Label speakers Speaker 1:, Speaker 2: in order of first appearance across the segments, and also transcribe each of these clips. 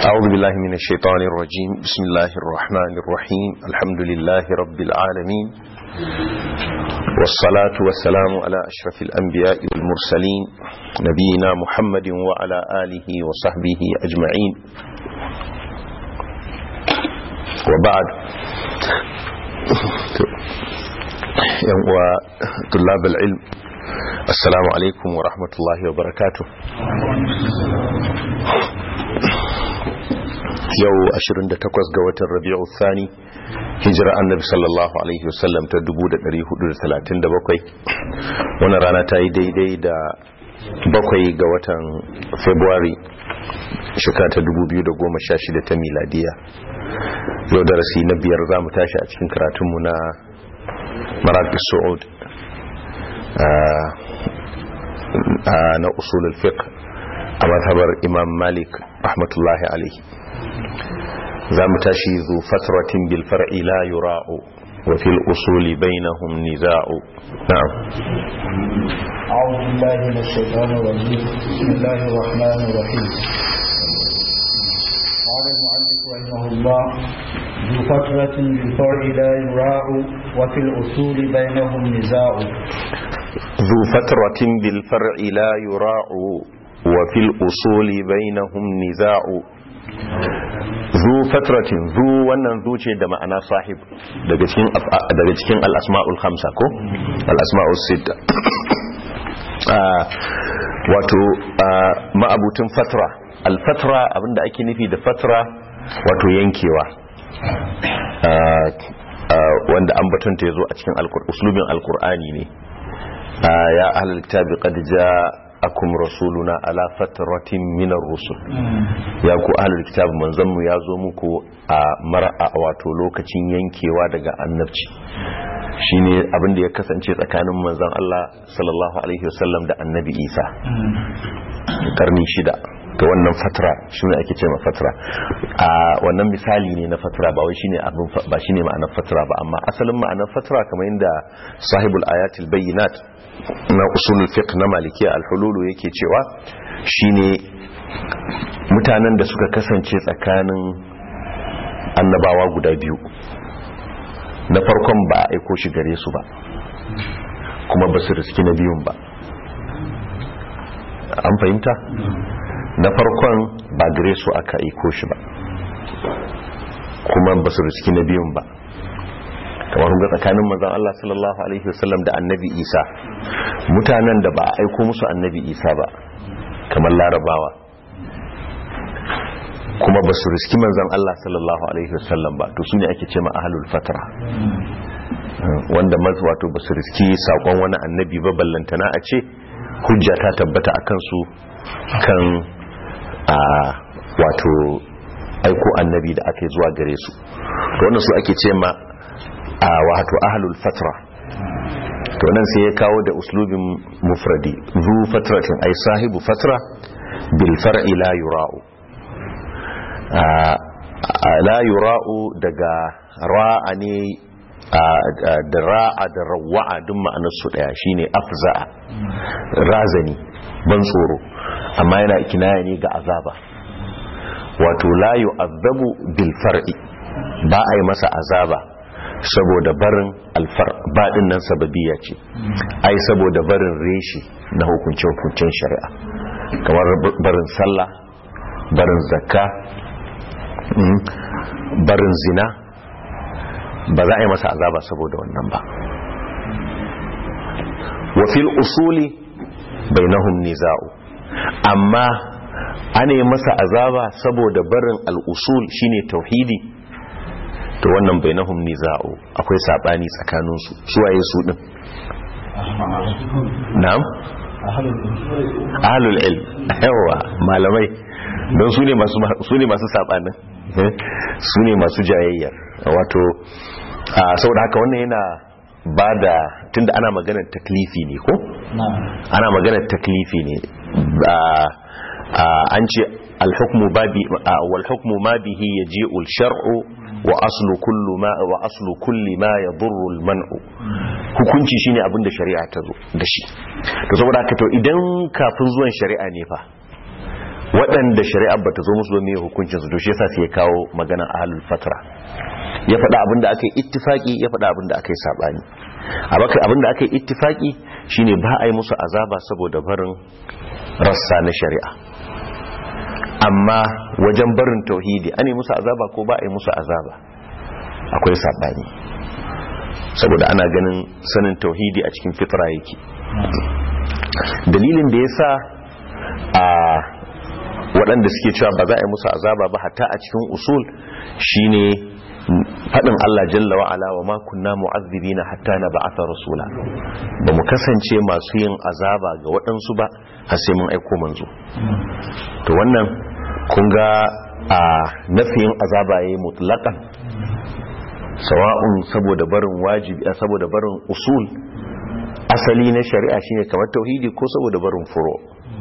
Speaker 1: أعوذ بالله من الشيطان الرجيم بسم الله الرحمن الرحيم الحمد لله رب العالمين والصلاة والسلام على أشرف الأنبياء والمرسلين نبينا محمد وعلى آله وصحبه أجمعين وبعد وطلاب العلم السلام عليكم ورحمة الله وبركاته yau 28 ga watan rabi'u thani hijira annabi sallallahu alaihi wasallam ta 1437 wannan rana ta yi daidai da bakwai ga watan february shekara ta 2016 ta miladiya yau darasi na biyar za mu tashi a cikin karatunmu na maraƙi su'ud na usulul fiqh a mazhabar imam malik rahmatullahi alaihi za mu tashi zu fatratin bil far'i la yura'u wa fil usuli bainahum niza'u na'am
Speaker 2: أعوذ بالله من الشيطان الرجيم بسم الله الرحمن الرحيم قال المؤلف رحمه الله ذو فترة بالفرع لا يراع وفي الأصول بينهم نزاع
Speaker 1: ذو فترة بالفرع لا يراع وفي الأصول بينهم نزاع zu fatratin zu wannan zu ce da ma'ana sahib daga cikin daga cikin al-asma'ul khamsa ko al-asma'ul sita wato ma'abutin fatra al-fatra abinda ake nufi da fatra wato yankewa wanda an batunta yazo a cikin uslubin al-qur'ani ne ya ahlul kitabi qad akum rasuluna ala fatratin minar rusul ya ku ahlul kitab manzon mu yazo muku a mar'a wato lokacin yankewa daga annabci shine abin da ya kasance tsakanin manzon Allah sallallahu alaihi wasallam da annabi Isa karni shida ga wannan fatra shine ake cewa fatra a wannan misali ne na fatra ba wai shine abin ba shine ma'anar fatra ba amma asalin ma'anar fatra kamar yadda sahibul ayatil bayyinat na usulul fiqh na malikiya al-hululu yake cewa shine mutanen da suka kasance tsakanin annabawa guda biyu na farkon ba a aiko shi gare su ba kuma ba su riski na biyun ba an fahimta na farkon ba gare su aka aiko shi ba kuma ba su riski na biyun ba kamar ga tsakanin manzon Allah sallallahu alaihi wasallam da annabi Isa mutanen da ba a aiko musu annabi Isa ba kamar larabawa kuma ba su riski manzon Allah sallallahu alaihi wasallam ba to sune ake cewa ahlul fatra wanda mazu wato ba su riski sakon wani annabi ba ballantana a ce hujja ta tabbata akan su kan a wato aiko annabi da aka zuwa gare su to wannan su ake ce ma a wato ahlul fatra to nan sai ya kawo da uslubin mufradi zu fatratin ay sahibu fatra bil far'i la yura'u la yura'u daga ra'a ne da ra'a da rawa'a duk ma'anar su daya shine afza'a razani ban tsoro amma yana kinaya ne ga azaba wato la yu'azzabu bil far'i ba a yi masa azaba saboda barin alfar baɗin nan sababiya ce ai saboda barin reshe na hukunce-hukuncen shari'a kamar barin sallah barin zakka barin zina ba za a yi masa azaba saboda wannan ba wafil usuli bainahum niza'u amma ana yi masa azaba saboda barin al'usul shine tauhidi to wannan bainahum niza'u akwai sabani tsakanin su suwaye su din na'am ahlul ilm yawa malamai don su ne masu su ne masu sabanin su ne masu jayayyar wato saboda haka wannan yana bada tunda ana maganar taklifi ne ko ana maganar taklifi ne an ce al-hukmu babi wal hukmu ma bihi yaji'u al-shar'u wa aslu kullu ma wa aslu kulli ma yadurru al-man'u hukunci shine abin da shari'a ta zo da shi to saboda haka to idan kafin zuwan shari'a ne fa waɗanda shari'a bata zo musu ba me hukuncin su to shi yasa sai ya kawo magana ahlul fatra ya faɗa abin da aka yi ittifaki ya faɗa abin da aka yi sabani abin da aka yi ittifaki shine ba a yi musu azaba saboda barin rassa na shari'a amma wajen barin tauhidi an yi musu azaba ko ba a yi musu azaba akwai sabani saboda ana ganin sanin tauhidi a cikin fitra yake dalilin da ya sa a waɗanda suke cewa ba za a yi musu azaba ba hatta a cikin usul shine faɗin Allah jalla wa'ala wa makunna mu'azzibina hatta na ba'atha rasula ba mu kasance masu yin azaba ga waɗansu ba har sai mun aiko manzo to wannan kun ga a nafiyin azaba yayi mutlaqan sawa'un saboda barin wajibi saboda barin usul asali na shari'a shine kamar tauhidi ko saboda barin furo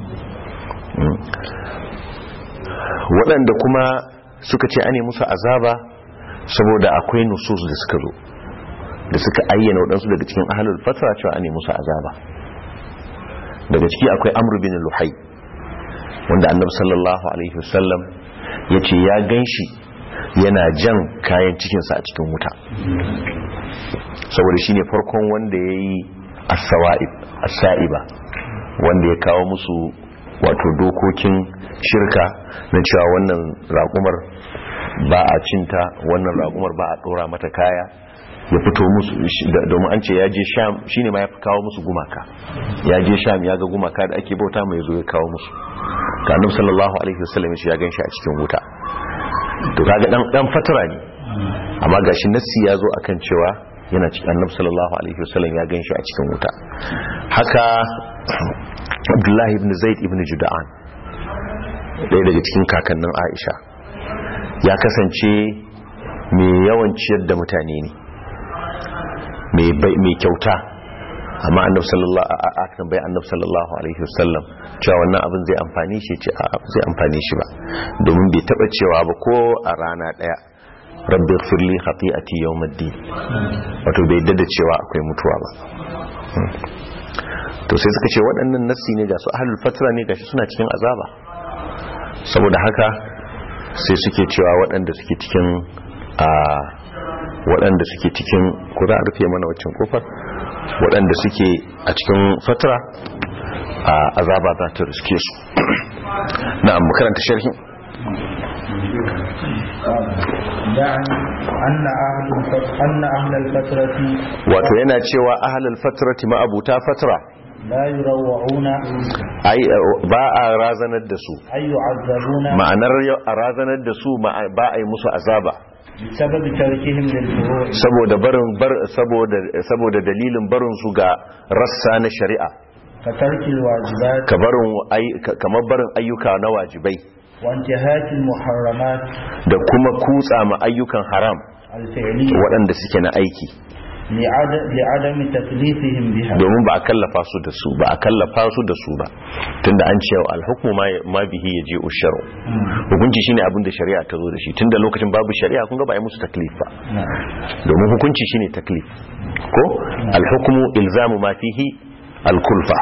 Speaker 1: waɗanda kuma suka ce ane musu azaba saboda akwai nusus da suka zo da suka ayyana waɗansu daga cikin ahalul fatra cewa ane musu azaba daga ciki akwai amru bin luhai wanda annabi sallallahu alaihi wasallam ya ce ya ganshi yana jan kayan cikinsa a cikin wuta saboda shine farkon wanda ya yi asa'iba wanda ya kawo musu wato dokokin shirka na cewa wannan raƙumar ba a cinta wannan raƙumar ba a ɗora mata kaya ya fito musu domin an ce ya je sham shine ma ya fi kawo musu gumaka ya je sham ya ga gumaka da ake bauta mai zo ya kawo musu kanum sallallahu alaihi wasallam ya gan shi a cikin wuta to kaga dan dan fatara ne amma gashi nassi ya zo akan cewa yana cikin annabi sallallahu alaihi wasallam ya ganshi a cikin wuta haka abdullahi ibn zaid ibn juda'an ɗaya daga cikin kakannin aisha ya kasance mai yawan ciyar da mutane ne mai kyauta amma annabi sallallahu alaihi bai annabi sallallahu alaihi wasallam cewa wannan abin zai amfani shi ce a zai amfani shi ba domin bai taba cewa ba ko a rana daya rabbi ighfirli khati'ati yawmiddin wato bai dada cewa akwai mutuwa ba to sai suka ce waɗannan nassi ne ga su ahlul fatra ne gashi suna cikin azaba saboda haka sai suke cewa waɗanda suke cikin a waɗanda suke cikin ku za a rufe mana waccan kofar waɗanda suke a cikin fatra a azaba za ta riske su na makaranta sharhi wato yana cewa ahlul fatrati ma'abuta fatra
Speaker 2: la yurawuna
Speaker 1: ai ba a razanar da su
Speaker 2: ay yu'azzabuna
Speaker 1: ma'anar a razanar da su ba a yi musu azaba
Speaker 2: bisababi tarkihim lil furu'
Speaker 1: saboda barin bar saboda saboda dalilin barin su ga rassa na shari'a
Speaker 2: ka tarkil wajibat
Speaker 1: ka barin kamar barin ayyuka na wajibai
Speaker 2: wa intihakil muharramat
Speaker 1: da kuma kutsa ma ayyukan haram
Speaker 2: al fi'liyya
Speaker 1: waɗanda suke na aiki
Speaker 2: li'adami taklifihim biha
Speaker 1: domin ba a kallafa su da su ba a kallafa su da su ba tunda an ce alhukmu ma bihi ya je usharu hukunci shine abin da shari'a ta zo da shi tunda lokacin babu shari'a kun ga ba a yi musu taklif ba domin hukunci shine taklif ko alhukmu ilzamu ma fihi alkulfa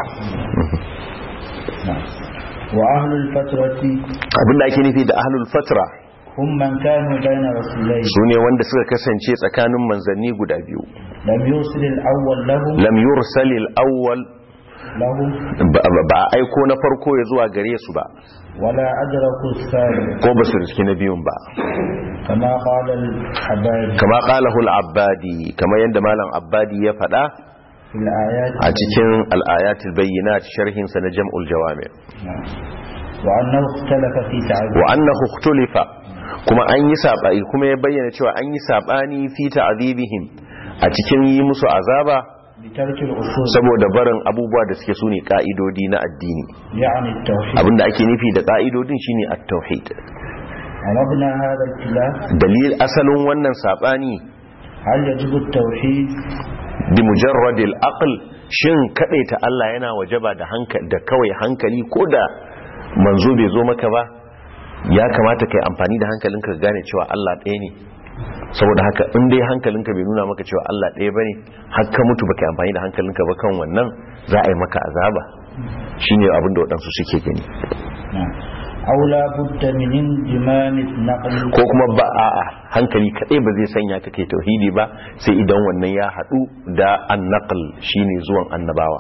Speaker 2: wa ahlul fatrati
Speaker 1: abin da ake nufi da ahlul fatra
Speaker 2: hum man kanu bayna rasulayhi
Speaker 1: su ne wanda suka kasance tsakanin manzanni guda biyu
Speaker 2: lam yusil al-awwal lahum
Speaker 1: lam yursal al-awwal
Speaker 2: lahum
Speaker 1: ba a aiko na farko ya zuwa gare su ba
Speaker 2: wala adraku as-sari
Speaker 1: ko ba su riski na biyun ba
Speaker 2: kama qala al-habari
Speaker 1: kama qalahu al-abbadi kama yanda malam abbadi ya faɗa
Speaker 2: fil ayat
Speaker 1: a cikin al-ayatul bayyinat sharhin sa na jam'ul jawami
Speaker 2: wa annahu ikhtalafa fi ta'dil
Speaker 1: wa annahu ikhtulifa kuma an yi saɓani kuma ya bayyana cewa an yi saɓani fi ta'adibihim a cikin yi musu azaba
Speaker 2: bi tarkil usul
Speaker 1: saboda barin abubuwa da suke sune ka'idodi na addini
Speaker 2: yani at-tauhid
Speaker 1: abinda ake nufi da ka'idodin shine at-tauhid
Speaker 2: mabna hadha al-khilaf
Speaker 1: dalil asalin wannan saɓani
Speaker 2: hal yajibu at-tauhid
Speaker 1: bi mujarradil aql shin kadaita Allah yana wajaba da hankali da kawai hankali ko da manzo bai zo maka ba ya kamata kai amfani da hankalinka ka gane cewa Allah ɗaya ne saboda haka in dai hankalinka bai nuna maka cewa Allah ɗaya bane har ka mutu baka amfani da hankalinka ba kan wannan za a yi maka azaba shine abin da waɗansu suke gani
Speaker 2: أو لا بد من انضمام النقل
Speaker 1: ko kuma ba a'a hankali kadai ba zai sanya ka kai tauhidi ba sai idan wannan ya hadu da annaql shine zuwan annabawa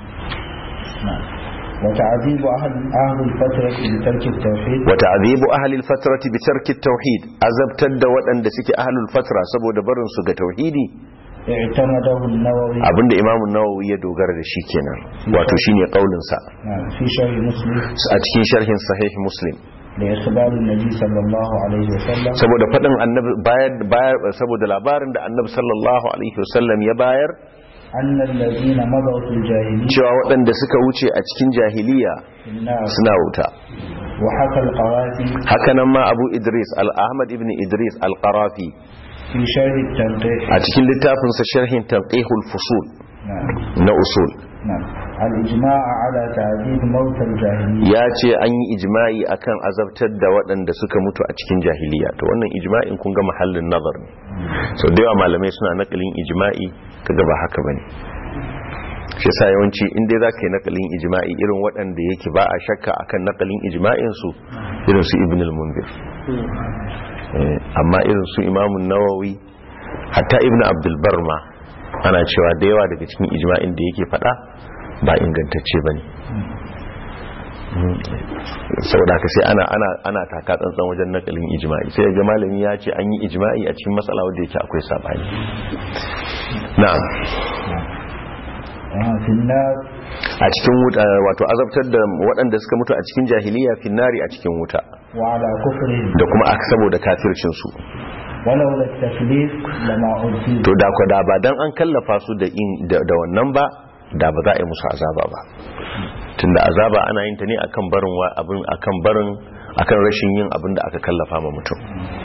Speaker 2: وتعذيب أهل أهل الفترة بترك التوحيد
Speaker 1: wa ta'dhibu ahli al-fatrati bi tarki at-tauhid azabtar da waɗanda suke ahlul fatra saboda barin su ga tauhidi
Speaker 2: اعتمده النووي
Speaker 1: abinda imamu nawawi ya dogara da shi kenan wato shine kaulin sa
Speaker 2: نعم، في شرح مسلم
Speaker 1: a cikin sharhin sahih muslim
Speaker 2: لإخبار النبي صلى الله عليه وسلم
Speaker 1: saboda fadin annabi bayar bayar saboda labarin da annabi sallallahu alaihi wasallam ya bayar
Speaker 2: أن الذين مضوا في الجاهلية
Speaker 1: cewa waɗanda suka wuce a cikin jahiliya
Speaker 2: في النار
Speaker 1: suna wuta
Speaker 2: وحكى القواسي
Speaker 1: hakanan ma abu idris al-ahmad ibn idris al-qarafi
Speaker 2: في شرح التنقيح
Speaker 1: a cikin littafinsa sharhin tanqihul fusul
Speaker 2: نعم
Speaker 1: na usul
Speaker 2: نعم الإجماع على تعذيب موت الجاهلية
Speaker 1: ya ce an yi ijma'i akan azabtar da waɗanda suka mutu a cikin jahiliya to wannan ijma'in kun ga mahallin nazar ne so da yawa malamai suna nakalin ijma'i kaga ba haka bane shi yasa yawanci in dai zaka yi nakalin ijma'i irin waɗanda yake ba a shakka akan nakalin ijma'in su irin su ibn al-munzir Eh, amma irin su imamun nawawi hatta ibn abdul bar ma ana cewa da yawa daga cikin ijma'in da yake faɗa ba ingantacce bane saboda haka sai ana ana ana taka tsantsan wajen nakalin ijma'i sai ga malami ya ce an yi ijma'i a cikin matsala wanda yake akwai sabani na'am
Speaker 2: آه، في النار
Speaker 1: a cikin wuta wato azabtar da waɗanda suka mutu a cikin jahiliya finnari a cikin wuta
Speaker 2: وعلى كفرهم
Speaker 1: da kuma aka saboda kafircin su
Speaker 2: ولولا التكليف لما أرسل
Speaker 1: to da ko da ba dan an kallafa su da in da, da wannan ba da ba za a yi musu azaba ba tunda azaba ana yin ta ne akan barin wa abin akan barin akan rashin yin abin da aka kallafa ma mutum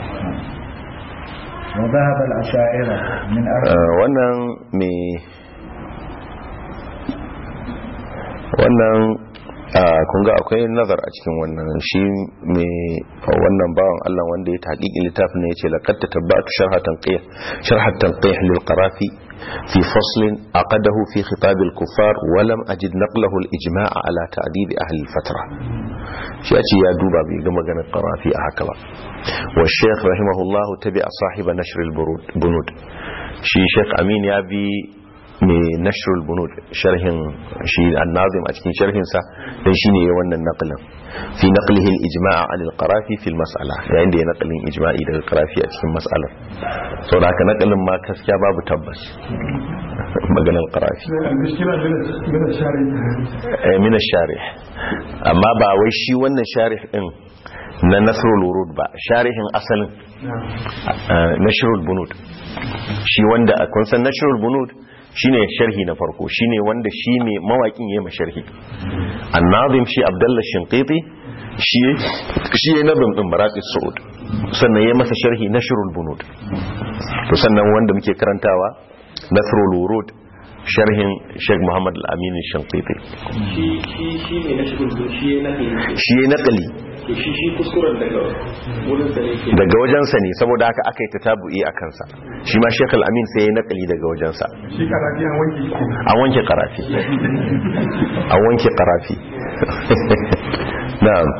Speaker 2: وذهب الأشاعرة من أرض
Speaker 1: Uh, wannan me wannan uh, kun ga akwai nazar a cikin wannan shi me wannan bawan Allah wanda ya taƙiƙi littafin ne yace laqad tatabatu sharhatan qih sharhatan qih lil qarafi fi faslin aqadahu fi khitab al kuffar wa lam ajid naqlahu al ijma' ala ta'dib ahli al fatra shi ya ce ya duba bai ga maganar qarafi a haka ba wa shaykh rahimahullahu tabi'a sahiba nashr al bunud shi shaykh amin ya bi mai nashrul bunud sharhin shi annazim a cikin sharhinsa dan shine ya wannan naqlin fi naqlihi al-ijma' an al-qarafi fi al-mas'ala yayin da ya naqlin ijma'i daga qarafi a cikin mas'alar saboda haka naqlin ma gaskiya babu tabbas maganar qarafi
Speaker 3: المشكلة من من الشارع
Speaker 1: eh min ash-sharih amma ba wai shi wannan sharih din na nasrul wurud ba sharihin asalin
Speaker 3: نعم
Speaker 1: uh, nashrul bunud shi wanda kun san nashrul bunud shine sharhi na farko shine wanda shi ne mawakin yayin masharhi annazim shi abdullah shinqiti shi shi ne nazim din maraqis suud sannan yayin masa sharhi nashrul bunud to sannan wanda muke karantawa nasrul wurud sharhin Sheikh Muhammad Al-Amin Shinqiti
Speaker 4: shi shi shi ne na shirin zo shi na ne
Speaker 1: shi ya naqali
Speaker 4: to shi shi kuskuren daga wurin sa ne ke
Speaker 1: daga wajensa ne saboda haka aka yi tatabu'i a kansa shi ma Sheikh Al-Amin sai ya naqali daga wajensa
Speaker 3: shi karafi an wanke shi
Speaker 1: an wanke karafi an wanke karafi na'am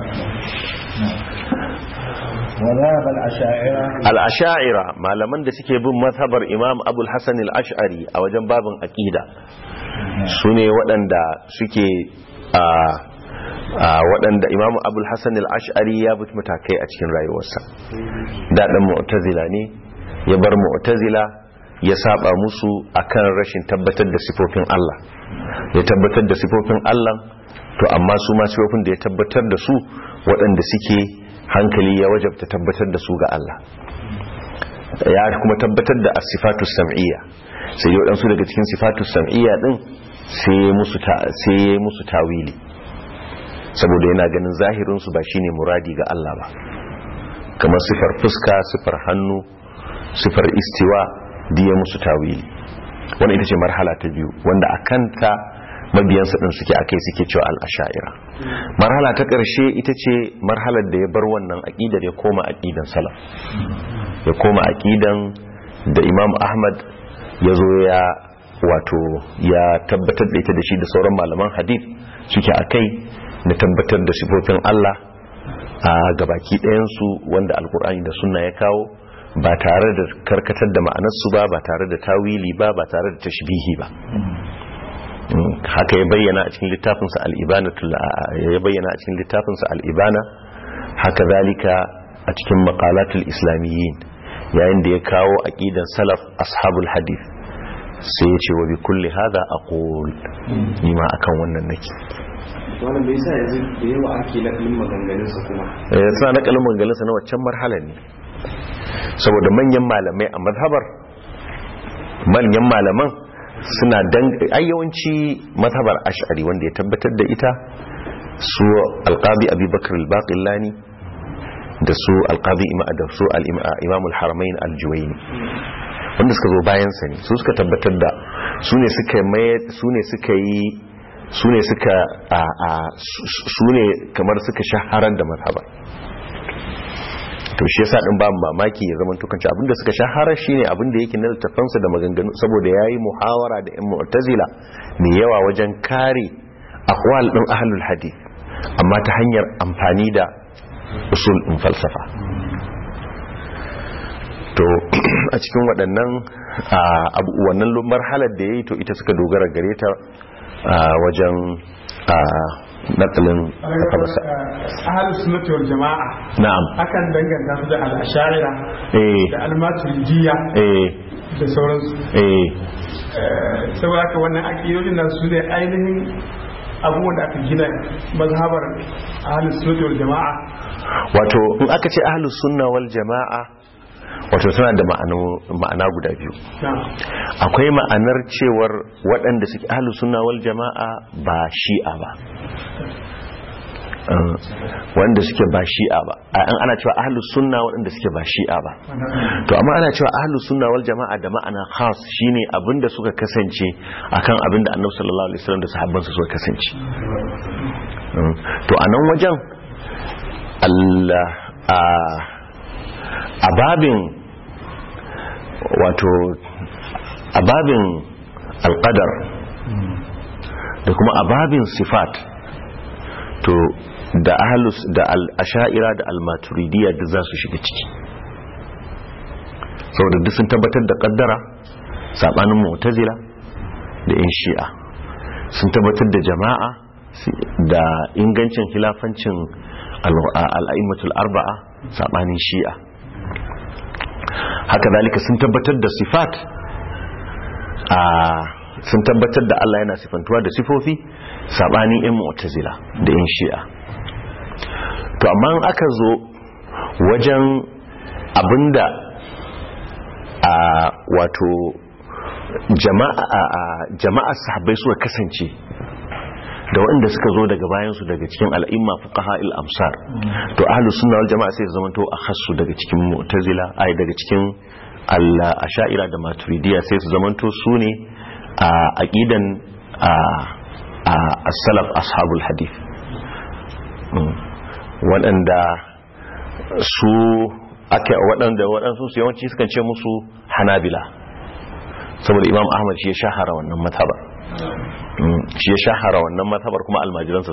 Speaker 2: وذهب الأشاعرة
Speaker 1: al-asha'ira malaman da suke bin mazhabar imam abul hasan al-ash'ari a wajen babin aqida su ne waɗanda suke a a waɗanda imam abul hasan al-ash'ari ya bi matakai a cikin rayuwarsa daɗin mu'tazila ne ya bar mu'tazila ya saba musu akan rashin tabbatar da sifofin Allah ya tabbatar da sifofin Allah to amma su ma sifofin da ya tabbatar da su waɗanda suke hankali ya wajabta tabbatar da su ga Allah ya kuma tabbatar da asifatu sam'iyya sai yau ɗansu daga cikin sifatu sam'iyya ɗin sai ya musu ta- sai ya yi musu tawili saboda yana ganin zahirinsu ba shine muradi ga Allah ba kamar sifar fuska sifar hannu sifar istiwa diya musu tawili wanda ita ce marhala ta biyu wanda a kanta mabiyansa ɗin suke akai suke cewa al'asha'ira marhala ta ƙarshe ita ce marhalar da ya bar wannan aƙidar ya koma aƙidan salaf ya koma aƙidan da imam ahmad ya zo ya wato ya tabbatar da ita da shi da sauran malaman hadith suke a kai na tabbatar da sifofin allah a gabaki ɗayansu wanda alkur'ani da sunna ya kawo ba tare da karkatar da ma'anarsu ba ba tare da tawili ba ba tare da tashbihi ba Mm, haka ya bayyana a cikin littafinsa al'ibana ya bayyana a cikin littafinsa al'ibana haka zalika a cikin maqalatul islamiyyin yayin da ya kawo aqidan salaf ashabul hadith sai ya ce wa bi kulli hadha aqul ni ma akan wannan nake
Speaker 4: wannan bai sa yanzu da yawa ake nakalin maganganunsa kuma
Speaker 1: eh suna nakalin maganganunsa na waccan marhalar ne saboda manyan malamai a mazhabar manyan malaman suna dan ayyawanci mazhabar ash'ari wanda ya tabbatar da ita su alqabi abubakar al-baqillani da su alqabi da su al-imam al-haramain al-juwayni wanda suka zo bayan sa ne su suka tabbatar da su ne suka mai su ne suka yi su ne suka a a su ne kamar suka shaharar da mazhabar to shi yasa din ba mamaki ya zama tukanci abinda suka shahara shine abinda yake na littafansa da maganganu saboda yayi muhawara da 'yan mu'tazila mai yawa wajen kare aqwal din ahlul hadith amma ta hanyar amfani da usul din falsafa to a cikin waɗannan abu wannan marhalar da yayi to ita suka dogara gare ta wajen nakalin kafabasa
Speaker 3: ahalus sunnati wal jama'a
Speaker 1: na'am
Speaker 3: akan danganta su da al-ash'ira
Speaker 1: eh
Speaker 3: da al-maturidiyya
Speaker 1: eh
Speaker 3: da sauransu
Speaker 1: eh
Speaker 3: saboda haka wannan aqidodin nan su ne ainihin abubuwan da aka gina mazhabar ahalus sunnati wal jama'a
Speaker 1: wato in aka ce ahlus sunna wal jama'a wato suna da ma'ana guda biyu
Speaker 3: na'am
Speaker 1: akwai ma'anar cewar waɗanda suke ahlus sunna wal jama'a ba shi'a ba Uh, wanda suke ba shi'a ba a an ana cewa ahlus sunna waɗanda suke ba shi'a ba to amma ana cewa ahlus sunna wal jama'a da ma'ana khas shine abinda suka kasance akan abinda annabi sallallahu alaihi wasallam da sahabbansa suka kasance Uh, to a nan wajen Allah a a babin wato a babin alƙadar da kuma a babin sifat to da ahalus da al'asha'ira da al-maturidiyya da za su shiga ciki saboda duk sun tabbatar da ƙaddara saɓanin mu'tazila da in shi'a sun tabbatar da jama'a da ingancin khilafancin al'aimatul arba'a saɓanin shi'a haka zalika sun tabbatar da sifat a sun tabbatar da Allah yana sifantuwa da sifofi sabanin yan mu'tazila da yan shi'a to amma in aka zo wajen abinda a wato jama'a jama'a sahabbai suka kasance da waɗanda suka zo daga bayansu daga cikin al'imma fuqaha il-amsar to ahlus sunna wal jama'a sai su zamanto akhassu daga cikin mu'tazila ai daga cikin al-asha'ira da maturidiyya sai su zamanto su ne a aqidan as-salaf ashabul hadith waɗanda su ake waɗanda waɗansu su yawanci sukan ce musu hanabila saboda imam ahmad shi ya shahara wannan matabar shi ya shahara wannan matabar kuma almajiransa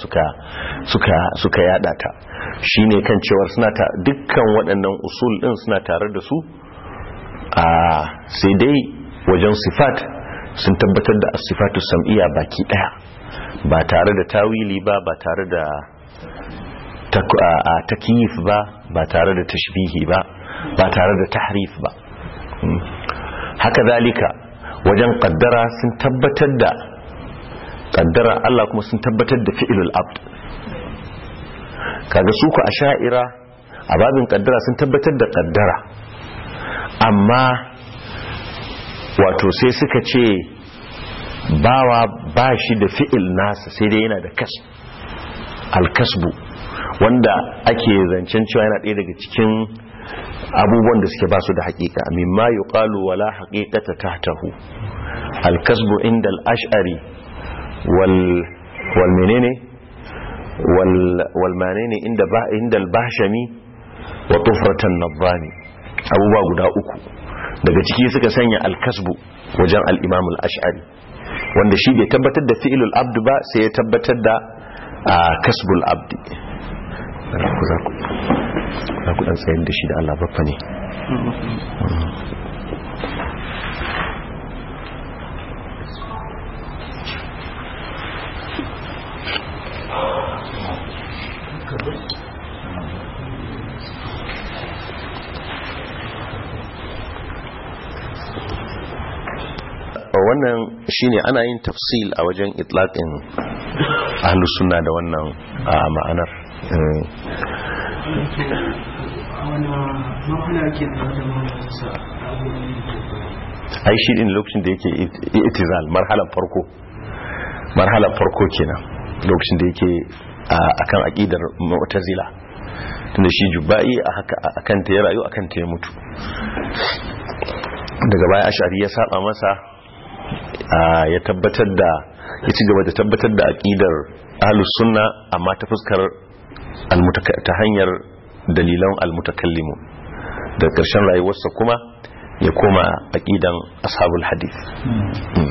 Speaker 1: suka yada ta shi ne kan cewar suna ta dukkan waɗannan usul ɗin suna tare da su a sai dai wajen sifat sun tabbatar da sifatu sam'iyya baki ɗaya ba tare da tawili ba ba tare da takiyif ba ba tare da tashbihi ba ba tare da tahrif ba haka zalika wajen kaddara sun tabbatar da kaddara Allah kuma sun tabbatar da fi'ilul abd kaga su ku asha'ira a babin kaddara sun tabbatar da kaddara amma wato sai suka ce bawa ba shi da fi'il nasa sai dai yana da kas alkasbu wanda ake zancen cewa yana ɗaya daga cikin abubuwan da suke ba su da haƙiƙa mimma yuqalu wala haqiqata tahtahu alkasbu inda al-ash'ari wal wal menene wal wal menene inda ba inda al-bahshami wa tufratan nadhani abubuwa guda uku daga ciki suka sanya alkasbu wajen al-imam al-ash'ari wanda shi bai tabbatar da fi'ilul abd ba sai ya tabbatar da kasbul abdi ku za ku za ku dan tsayar da shi da Allah baffa ne wannan shine ana yin tafsil a wajen itlaqin ahlus sunna da wannan a ma'anar Eh, ai shi din lokacin da yake it- itizal marhalan farko marhalan farko kenan lokacin da yake a- akan aqidar mu'tazila tunda shi jubba'i a haka akan ta ya rayu akan ta ya mutu daga baya ashari ya saba masa a, ya tabbatar da ya ci gaba da tabbatar da aqidar ahlus sunna amma ta fuskar almutaka- ta hanyar dalilan almutakallimu da ƙarshen rayuwarsa kuma ya koma aqidan ashabul hadith Mm.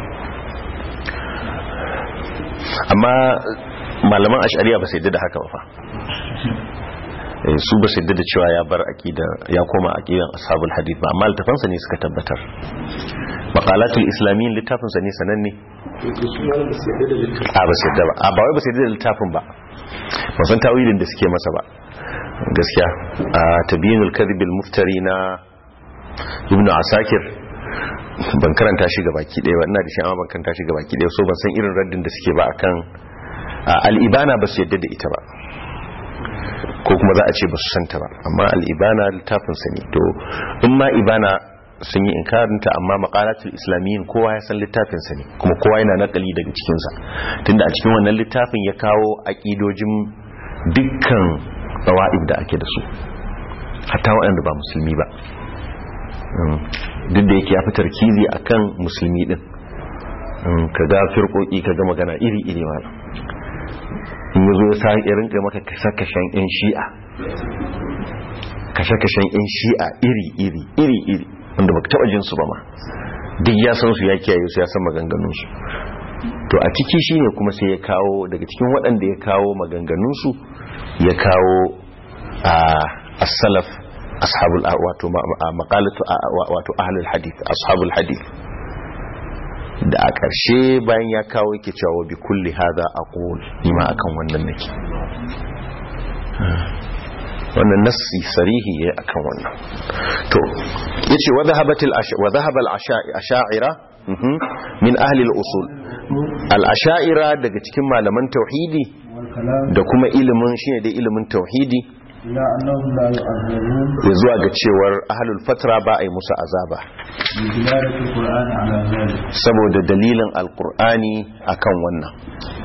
Speaker 1: amma malaman ashariya ba su yadda da haka ba fa Eh, su ba su yadda da cewa ya bar aqida ya koma aqidan ashabul hadith ba amma littafansa ne suka tabbatar maqalatul islamiyyin littafinsa ne sananne a ba su yadda ba a ba wai ba su yadda da littafin ba ba san tawilin da suke masa ba gaskiya a tabyinul kadhibil muftari na ibn asakir ban karanta shi ga baki ɗaya ba ina da shi amma ban karanta shi ga baki ɗaya so ban san irin raddin da suke ba akan a, al-ibana ba su yadda da ita ba ko kuma za a ce ba su santa ba amma al-ibana littafin sa ne to in ma ibana sun yi inkarinta amma maqalatul islamiyyin kowa ya san littafin sa ne kuma kowa yana nakali daga cikin sa tunda a cikin wannan littafin ya kawo aqidojin dukkan tawa'ib da ake da su hatta waɗanda ba musulmi ba Mm. duk da yake ya fi tarkizi akan musulmi din Mm, ka ga firkoki ka ga magana iri-iri ma in yazo ya sa ya rinka maka kashe-kashen yan shi'a kashe-kashen yan shi'a iri-iri iri-iri wanda baka taba jin su ba ma duk ya san su ya kiyaye su ya san maganganun su to a ciki shine kuma sai ya kawo daga cikin waɗanda ya kawo maganganun su ya kawo a as-salaf ashabul wato maqalatu wato ahlul hadith ashabul hadith da a ƙarshe bayan ya kawo yake cewa bi kulli hadha aqul nima akan wannan nake wannan nassi sarihi yayi akan wannan to yace wa dhahabatil wa dhahaba al asha'ira min ahli al usul al asha'ira daga cikin malaman tauhidi da kuma ilimin shine dai ilimin tauhidi
Speaker 2: إلى أنهم لا يعذبون
Speaker 1: ya zuwa ga cewar ahlul fatra ba a yi musu azaba
Speaker 2: بدلالة القرآن على ذلك
Speaker 1: saboda dalilin alkur'ani akan wannan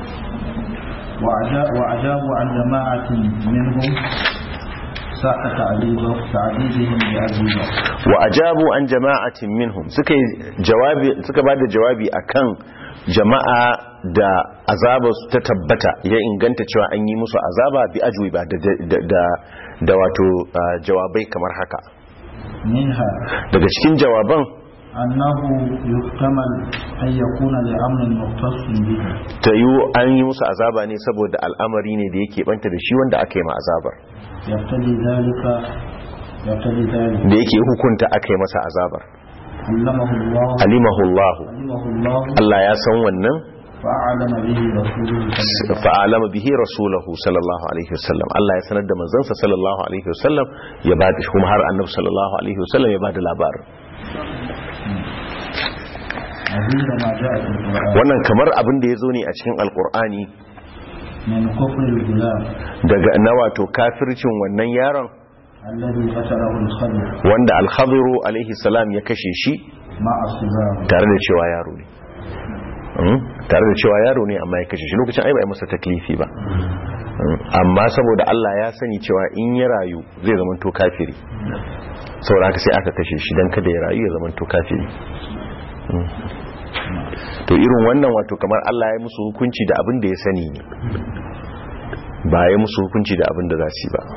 Speaker 2: وعجا- وأجابوا عن جماعة منهم ساق تعذيبه تعذيبهم بأذيبه
Speaker 1: wa ajabu an jama'atin minhum suka yi jawabi suka bada jawabi akan jama'a da azaba su ta tabbata ya inganta cewa an yi musu azaba bi ajwi ba da da da, da wato ah, jawabai kamar haka
Speaker 2: منها
Speaker 1: daga cikin jawaban
Speaker 2: أنه يحتمل أن يكون لأمر مختص به
Speaker 1: ta yi an yi musu azaba ne saboda al'amari ne da yake banta da shi wanda aka yi ma azabar
Speaker 2: يقتضي ذلك يقتضي ذلك
Speaker 1: da yake hukunta aka yi masa azabar
Speaker 2: علمه الله
Speaker 1: alimahu Allah
Speaker 2: علمه الله
Speaker 1: Allah ya san wannan
Speaker 2: فأعلم به رسوله صلى الله عليه
Speaker 1: fa'alama bihi rasulahu sallallahu alaihi wasallam Allah ya sanar da manzansa sallallahu alaihi wasallam ya ba da kuma har annabi sallallahu alaihi wasallam ya ba da labarin
Speaker 2: عظيم ما جاء في القرآن
Speaker 1: wannan kamar abin da ya zo ne a cikin alkur'ani
Speaker 2: من كفر الغلام
Speaker 1: daga na wato kafircin wannan yaron
Speaker 2: الذي قتله الخضر
Speaker 1: wanda alhadiru alaihi salam ya kashe shi
Speaker 2: مع الصغار
Speaker 1: tare da cewa yaro ne Mm, tare da cewa yaro ne amma ya kashe shi lokacin ai ba a yi masa taklifi ba Mm, amma saboda Allah ya sani cewa in ya rayu zai zama to kafiri saboda haka sai aka kashe shi dan kada ya rayu ya zama to kafiri Mm. to irin wannan wato kamar Allah ya musu hukunci da abin da ya sani ne ba ya musu hukunci da abin da za su yi ba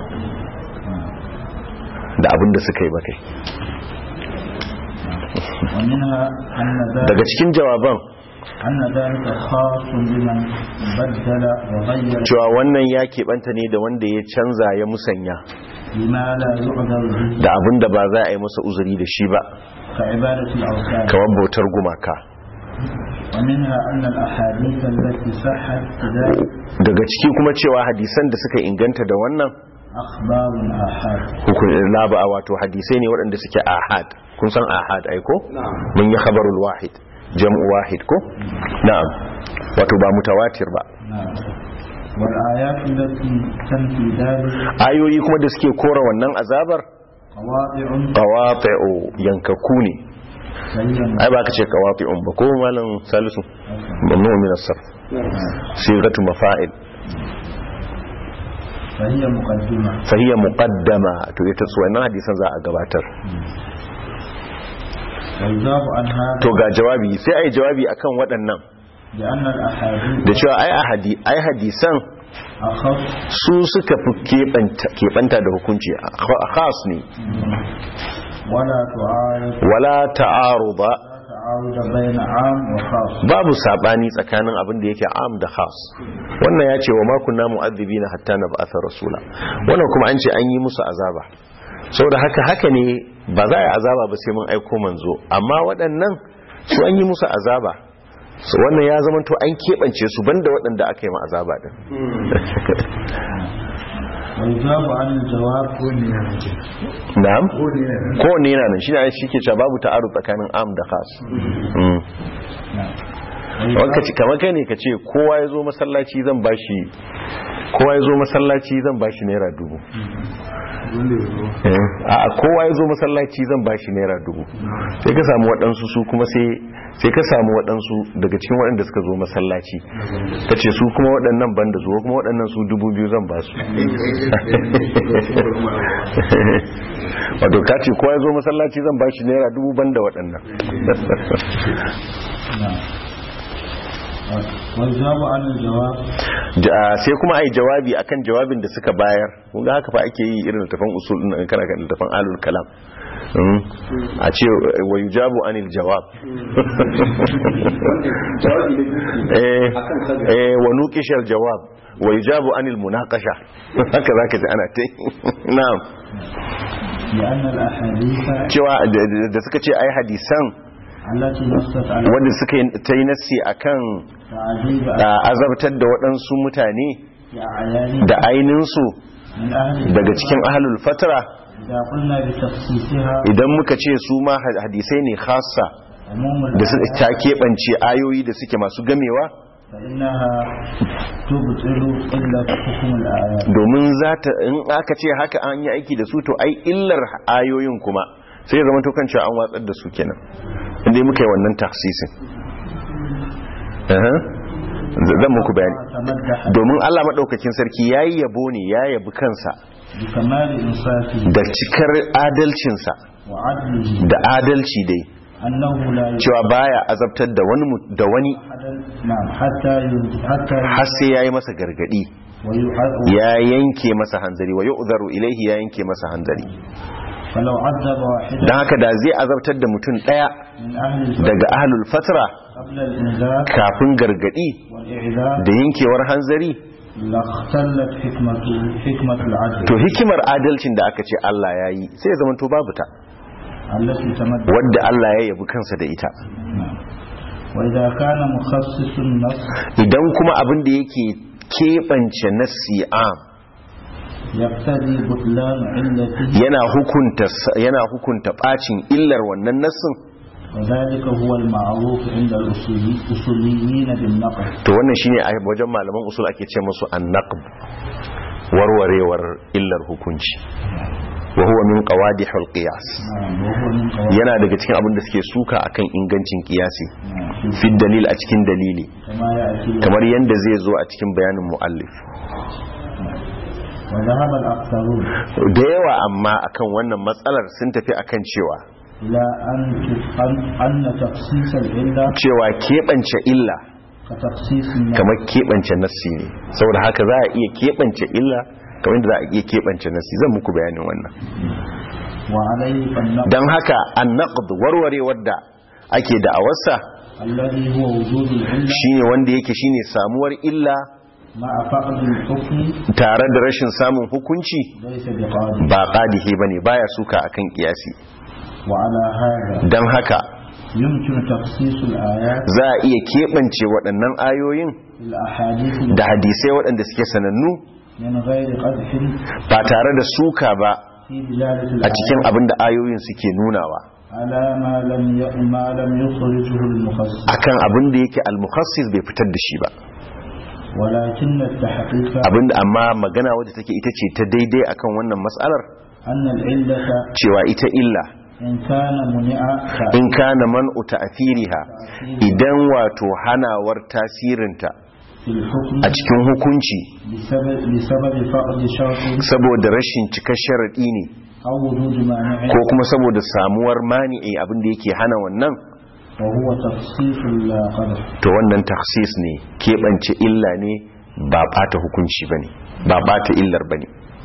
Speaker 1: da abin da suka yi ba kai
Speaker 2: ومنها أن ذلك
Speaker 1: daga cikin jawaban
Speaker 2: أن ذلك خاص بمن بدل وغير
Speaker 1: cewa wannan ya keɓanta ne da wanda ya canza ya musanya
Speaker 2: بما لا يعذر به
Speaker 1: da abin da ba za a yi masa uzuri da shi ba
Speaker 2: كعبادة الأوثان
Speaker 1: kamar bautar gumaka
Speaker 2: ومنها أن الأحاديث التي صحت بذلك
Speaker 1: daga ciki kuma cewa hadisan da suka inganta da wannan
Speaker 2: أخبار آحاد
Speaker 1: hukun laba wato hadisai ne waɗanda suke ahad kun san ahad ai ko mun yi khabarul wahid jam'u wahid ko na'am wato ba mutawatir ba
Speaker 2: نعم والآيات التي تنفي ذلك
Speaker 1: ayoyi kuma da suke kora wannan azabar
Speaker 2: قواطع
Speaker 1: qawati'u yankaku ne
Speaker 2: سيئا
Speaker 1: ai ba ka ce qawati'un ba ko malam salisu mamnu min as-sarf sigatu mafa'il
Speaker 2: فهي مقدمة
Speaker 1: fa hiya muqaddama to ita su wannan hadisan za a gabatar
Speaker 2: والجواب عن هذا
Speaker 1: to ga jawabi sai ai jawabi akan waɗannan
Speaker 2: لأن الأحاديث
Speaker 1: da cewa ai ahadi ai hadisan
Speaker 2: أخف
Speaker 1: su suka fi keɓanta keɓanta da hukunci a khas ne
Speaker 2: ولا تعارض
Speaker 1: wala ta'aruda
Speaker 2: لا تعارض بين عام وخاص
Speaker 1: babu sabani tsakanin abin da yake am da khas wannan ya ce wa ma kunna mu'adhibina hatta nab'atha rasula wannan kuma an ce an yi musu azaba saboda haka haka ne ba za a yi azaba ba sai mun aiko manzo amma waɗannan su an yi musu azaba so wannan ya zama to an keɓance su banda waɗanda aka yi ma azaba din
Speaker 2: والجواب عن الجواب
Speaker 1: na'am ko ne yana nan shi ne shi ke cewa babu ta'aru tsakanin am da khas Mm. wanka ci kamar kai ne ka ce kowa ya zo masallaci zan bashi kowa ya zo masallaci zan bashi naira dubu Eh, a kowa ya zo masallaci zan bashi naira dubu sai ka samu waɗansu su kuma sai sai ka samu waɗansu daga cikin waɗanda suka zo masallaci ka ce su kuma waɗannan banda zuwa kuma waɗannan su dubu biyu zan ba su wato ka ce kowa ya zo masallaci zan bashi naira dubu banda waɗannan
Speaker 2: والجواب عن الجواب
Speaker 1: Ja- sai kuma ai jawabi akan jawabin da suka bayar kun ga haka fa ake yi irin littafin usul din nan kana kan littafin alul kalam Mm. a ce wa yujabu anil jawab
Speaker 4: jawabi da duki
Speaker 1: eh
Speaker 4: akan kaza
Speaker 1: eh wa nuqishal jawab wa yujabu anil munaqasha haka zaka ji ana ta na'am
Speaker 2: لأن الأحاديث
Speaker 1: cewa da- da da suka ce ai hadisan
Speaker 2: التي نصت على
Speaker 1: wanda suka yi ta yi nassi akan
Speaker 2: تعذيب
Speaker 1: ah, azabtar da waɗansu mutane
Speaker 2: أعيان
Speaker 1: da ainihinsu
Speaker 2: من أهل
Speaker 1: daga cikin ahlul fatra
Speaker 2: إذا قلنا بتخصيصها
Speaker 1: idan muka ce su ma hadisai ne khassa
Speaker 2: عموم
Speaker 1: da su
Speaker 2: الآيات
Speaker 1: ta keɓance ayoyi da suke masu gamewa
Speaker 2: فإنها تبطل إلا حكم الآيات
Speaker 1: domin za ta in aka ce haka an yi aiki da su to ai illar ayoyin kuma sai ya zama to kan cewa an watsar da su kenan inda muka yi wannan taksisin Aha. Z- zan muku bayani
Speaker 2: تمدح
Speaker 1: domin Allah maɗaukakin sarki ya yi yabo ne ya yabi kansa
Speaker 2: بكمال إنصافه
Speaker 1: da cikar adalcinsa
Speaker 2: وعدله
Speaker 1: da adalci dai
Speaker 2: أنه لا
Speaker 1: cewa baya azabtar da wani mu- da wani
Speaker 2: يحد نعم حتى ي- حتى
Speaker 1: har sai ya yi masa gargadi
Speaker 2: ويحد
Speaker 1: ya yanke masa hanzari wa yu'zaru ilaihi ya yanke masa hanzari
Speaker 2: فلو عذب واحدا
Speaker 1: dan haka da zai azabtar da mutum daya
Speaker 2: من أهل الفقه
Speaker 1: daga ahlul fatra
Speaker 2: قبل الإنذار
Speaker 1: kafin gargadi
Speaker 2: والإعذار
Speaker 1: da yankewar hanzari
Speaker 2: لاختلت حكمة حكمة العدل
Speaker 1: to hikimar adalcin da aka ce Allah ya yi sai ya zama to babu ta
Speaker 2: التي تمدح
Speaker 1: wadda Allah ya yabi kansa da ita
Speaker 2: نعم. وإذا كان مخصص النص
Speaker 1: idan kuma abin da yake keɓance nassi am
Speaker 2: يقتضي بطلان علته
Speaker 1: yana hukunta yana hukunta bacin illar wannan nassin
Speaker 2: وذلك هو المعروف عند الأصولي- الأصوليين بالنقل
Speaker 1: to wannan shine a wajen malaman usul ake ce musu annaqb warwarewar illar hukunci wa huwa min qawadihul qiyas
Speaker 2: نعم وهو من قواعد
Speaker 1: yana daga cikin abin da suke suka akan ingancin kiyasi
Speaker 2: نعم.
Speaker 1: fi dalil a cikin dalili
Speaker 2: كما يأتي
Speaker 1: kamar yanda zai zo a cikin bayanin muallif
Speaker 2: وذهب الأكثرون
Speaker 1: da yawa amma akan wannan matsalar sun tafi akan cewa
Speaker 2: إلى أن أن- أن تخصيص العلة
Speaker 1: cewa keɓance illa
Speaker 2: كتخصيص النص
Speaker 1: kamar keɓance nassi ne saboda haka za a iya keɓance illa kamar yadda za a iya keɓance nassi zan muku bayanin wannan
Speaker 2: وعليه فالنقل
Speaker 1: don haka an naqd warwarewar da ake da'awarsa
Speaker 2: الذي هو وجود العلة
Speaker 1: shine wanda yake shine samuwar illa
Speaker 2: مع فقد الحكم
Speaker 1: tare da rashin samun hukunci
Speaker 2: ليس بقادر
Speaker 1: ba qadihi bane baya suka akan kiyasi
Speaker 2: وعلى هذا
Speaker 1: dan haka
Speaker 2: يمكن تخصيص الآيات
Speaker 1: za a iya keɓance waɗannan ayoyin
Speaker 2: في الأحاديث
Speaker 1: da hadisai waɗanda suke sanannu
Speaker 2: من غير قدح
Speaker 1: ba tare da suka ba
Speaker 2: في دلالة
Speaker 1: a cikin
Speaker 2: الآيات
Speaker 1: abin da ayoyin suke nunawa
Speaker 2: على ما لم ي- ما لم يخرجه المخصص
Speaker 1: akan abin da yake al-mukhassis bai fitar da shi ba
Speaker 2: ولكن التحقيق
Speaker 1: abin da amma magana wadda take ita ce ta daidai akan wannan matsalar
Speaker 2: أن العلة
Speaker 1: cewa ita illa
Speaker 2: إن كان منع
Speaker 1: in kana man'u ta'thiriha idan wato hanawar tasirinta
Speaker 2: في الحكم
Speaker 1: a cikin hukunci
Speaker 2: بسبب, بسبب فقد شرط
Speaker 1: saboda rashin cikar sharadi ne
Speaker 2: أو وجود مانع
Speaker 1: ko kuma saboda samuwar mani'i abin da yake hana wannan
Speaker 2: وهو تخصيص لا قدر
Speaker 1: to wannan takhsis ne keɓance illa ne ba bata hukunci bane ba bata illar bane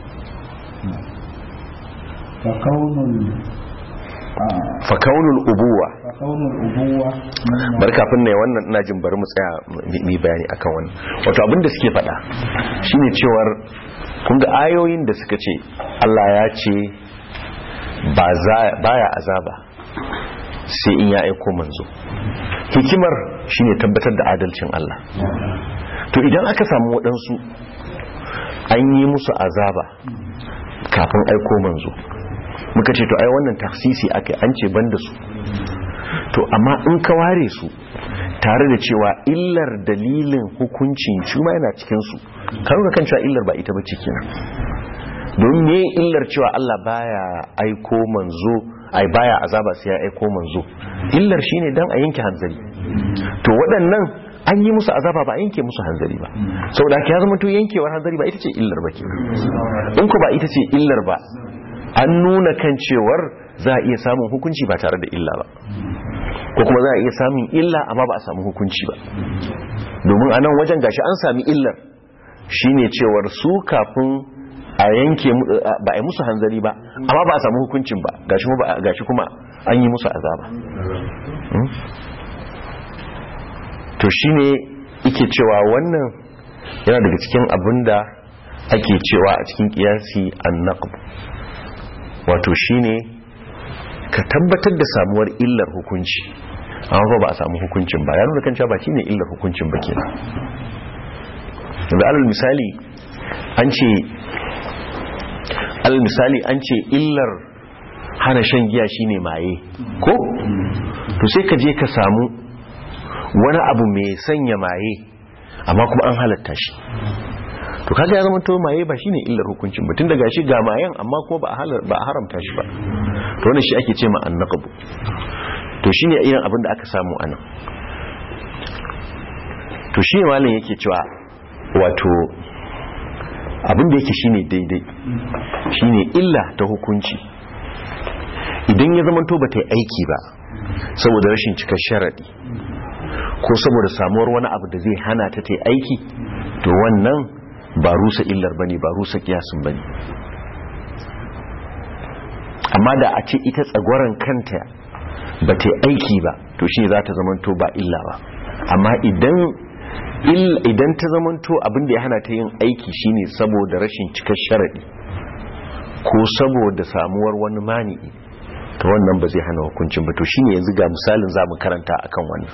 Speaker 2: فكون ال... آه
Speaker 1: fa kaunul ubuwa
Speaker 2: فكون الأبوة من
Speaker 1: bar kafin ne wannan ina jin bari mu tsaya mu yi bayani akan wannan wato abin da suke faɗa shine cewar kun ga ayoyin da suka ce Allah ya ce ba za baya azaba sai in ya aiko manzo hikimar shine tabbatar da adalcin Allah to idan aka samu waɗansu an yi musu azaba kafin aiko manzo muka ce to ai wannan taksisi aka an ce banda su to amma in ka ware su tare da cewa illar dalilin hukuncin shi ma yana cikin su kan kan cewa illar ba ita bace kenan don me illar cewa Allah baya aiko manzo ai baya azaba sai ya aiko manzo illar shine dan a yanke hanzari to waɗannan an yi musu azaba ba a yanke musu hanzari ba saboda haka ya zama to yankewar hanzari ba ita ce illar ba kenan in ko ba ita ce illar ba an nuna kan cewar za a iya samun hukunci ba tare da illa ba ko kuma za a iya samun illa amma ba a samu hukunci ba domin a nan wajen gashi an sami illar shine cewar su kafin a yanke mu- ba a yi musu hanzari ba amma ba a samu hukuncin ba gashi kuma ba- gashi kuma an yi musu azaba Hmm? to shine ike cewa wannan yana daga cikin abin da ake cewa a cikin kiyasi annaqb wato shine ka tabbatar da samuwar illar hukunci amma fa ba a samu hukuncin ba ya nuna kan cewa ba shine illar hukuncin ba kenan da alal misali an ce alal misali an ce illar hana shan giya shine maye ko to sai ka je ka samu wani abu mai sanya maye amma kuma an halatta shi to kaga ya zama to maye ba shine illar hukuncin ba tun daga shi ga mayen amma kuma ba a halar ba a haramta shi ba to wannan shi ake ce ma annaqbu to shine irin abin da aka samu anan to shi malam yake cewa wato abin da yake shine daidai shine illa ta hukunci idan ya zama to ba ta yi aiki ba saboda rashin cikar sharadi ko saboda samuwar wani abu da zai hana ta ta yi aiki to wannan ba rusa illar bane ba rusa kiyasin bane amma da a ce ita tsagwaron kanta ba ta yi aiki ba to shi za ta zamanto ba illa ba amma idan il- idan ta zamanto abin da ya hana ta yin aiki shine saboda rashin cikar sharadi ko saboda samuwar wani mani'i to wannan ba zai hana hukuncin ba to shine yanzu ga misalin za mu karanta akan wannan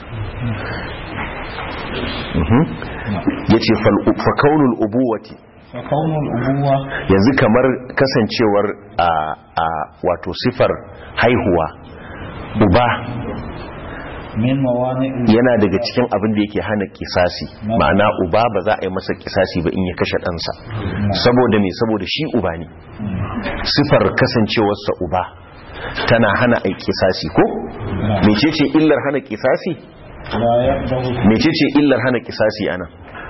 Speaker 1: Mhm. yace fal fa kaunul ubuwati
Speaker 2: فكون الأبوة
Speaker 1: yanzu kamar kasancewar a a wato sifar haihuwa uba
Speaker 2: من موانع
Speaker 1: yana daga cikin abin da yake hana kisasi ma'ana uba ba za a yi masa kisasi ba in ya kashe ɗansa saboda me saboda shi uba ne sifar kasancewarsa uba tana hana a yi kisasi ko mecece illar hana kisasi
Speaker 2: لا يقبل
Speaker 1: mecece illar hana kisasi ana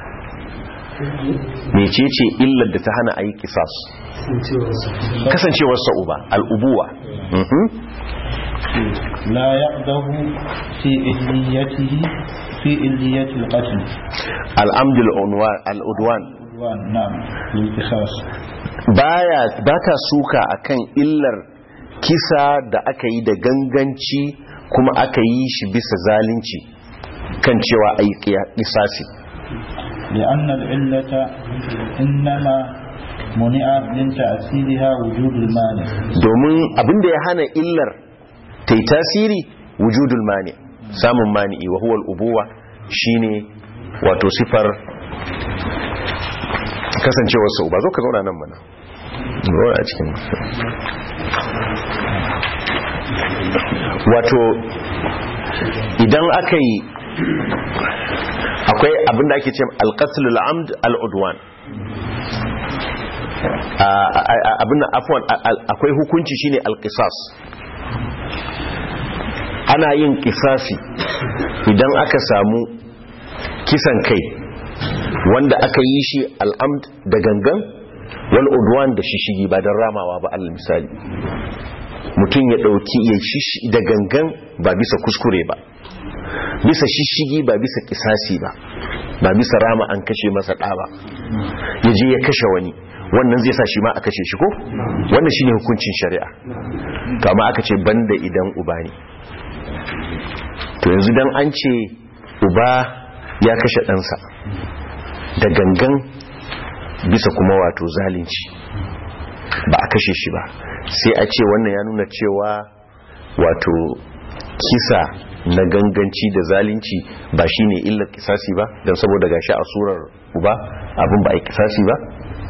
Speaker 1: mecece illar da ta hana a yi kisas kasancewarsa uba al'ubuwa Mhm.
Speaker 2: لا يقدر في إليته في إلية القتل
Speaker 1: al'amdul unwa- al'udwan
Speaker 2: عدوان نعم للقصاص
Speaker 1: baya ba ta suka akan illar kisa da aka yi da ganganci kuma aka yi shi bisa zalunci kan cewa a yi kisasi
Speaker 2: لأن العلة إنما منع من تأثيرها وجود المانع
Speaker 1: domin abinda ya hana illar ta yi tasiri wujudul mani samun mani'i wa huwa ubuwa shine wato sifar kasancewar sau ba zo ka zauna nan mana zauna a cikin wato idan aka yi akwai abinda ake ce alƙasul al'amd al'udwan abin afwan akwai hukunci shine alƙisas ana yin ƙisasi idan aka samu kisan kai wanda aka yi shi al'amd da gangan wal udwan da shishigi ba don ramawa ba alal misali mutum ya ɗauki ya shishi da gangan ba bisa kuskure ba bisa shishigi ba bisa kisasi ba ba bisa rama an kashe masa ɗa ba ya je ya kashe wani wannan zai sa shi ma a kashe shi ko wannan shine hukuncin shari'a kama aka ce banda idan uba ne to yanzu dan an ce uba ya kashe ɗansa da gangan bisa kuma wato zalunci ba a kashe shi ba sai a ce wannan ya nuna cewa wato kisa na ganganci da zalunci ba shine illar kisasi ba don saboda gashi a surar uba abin ba a yi kisasi ba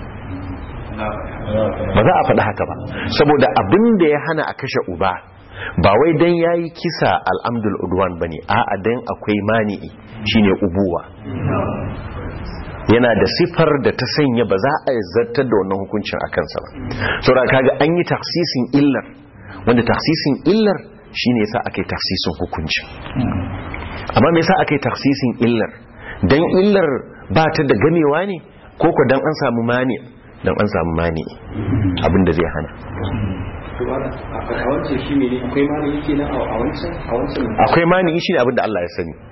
Speaker 1: ba za a faɗi haka ba saboda abin da ya hana a kashe uba ba wai dan yayi kisa al'amdul udwan bane a'a dan akwai mani'i shine ubuwa yana da sifar da ta sanya ba za a zartar da wannan hukuncin a kansa ba saboda kaga an yi taksisin illar wanda taksisin illar shine yasa aka yi taksisin hukuncin amma me yasa aka yi taksisin illar dan illar ba ta da gamewa ne ko ko dan an samu mani dan an samu mani abinda zai hana
Speaker 4: a wancan shi ne akwai mani yake na a wancan a wancan
Speaker 1: akwai mani shi ne abinda Allah ya sani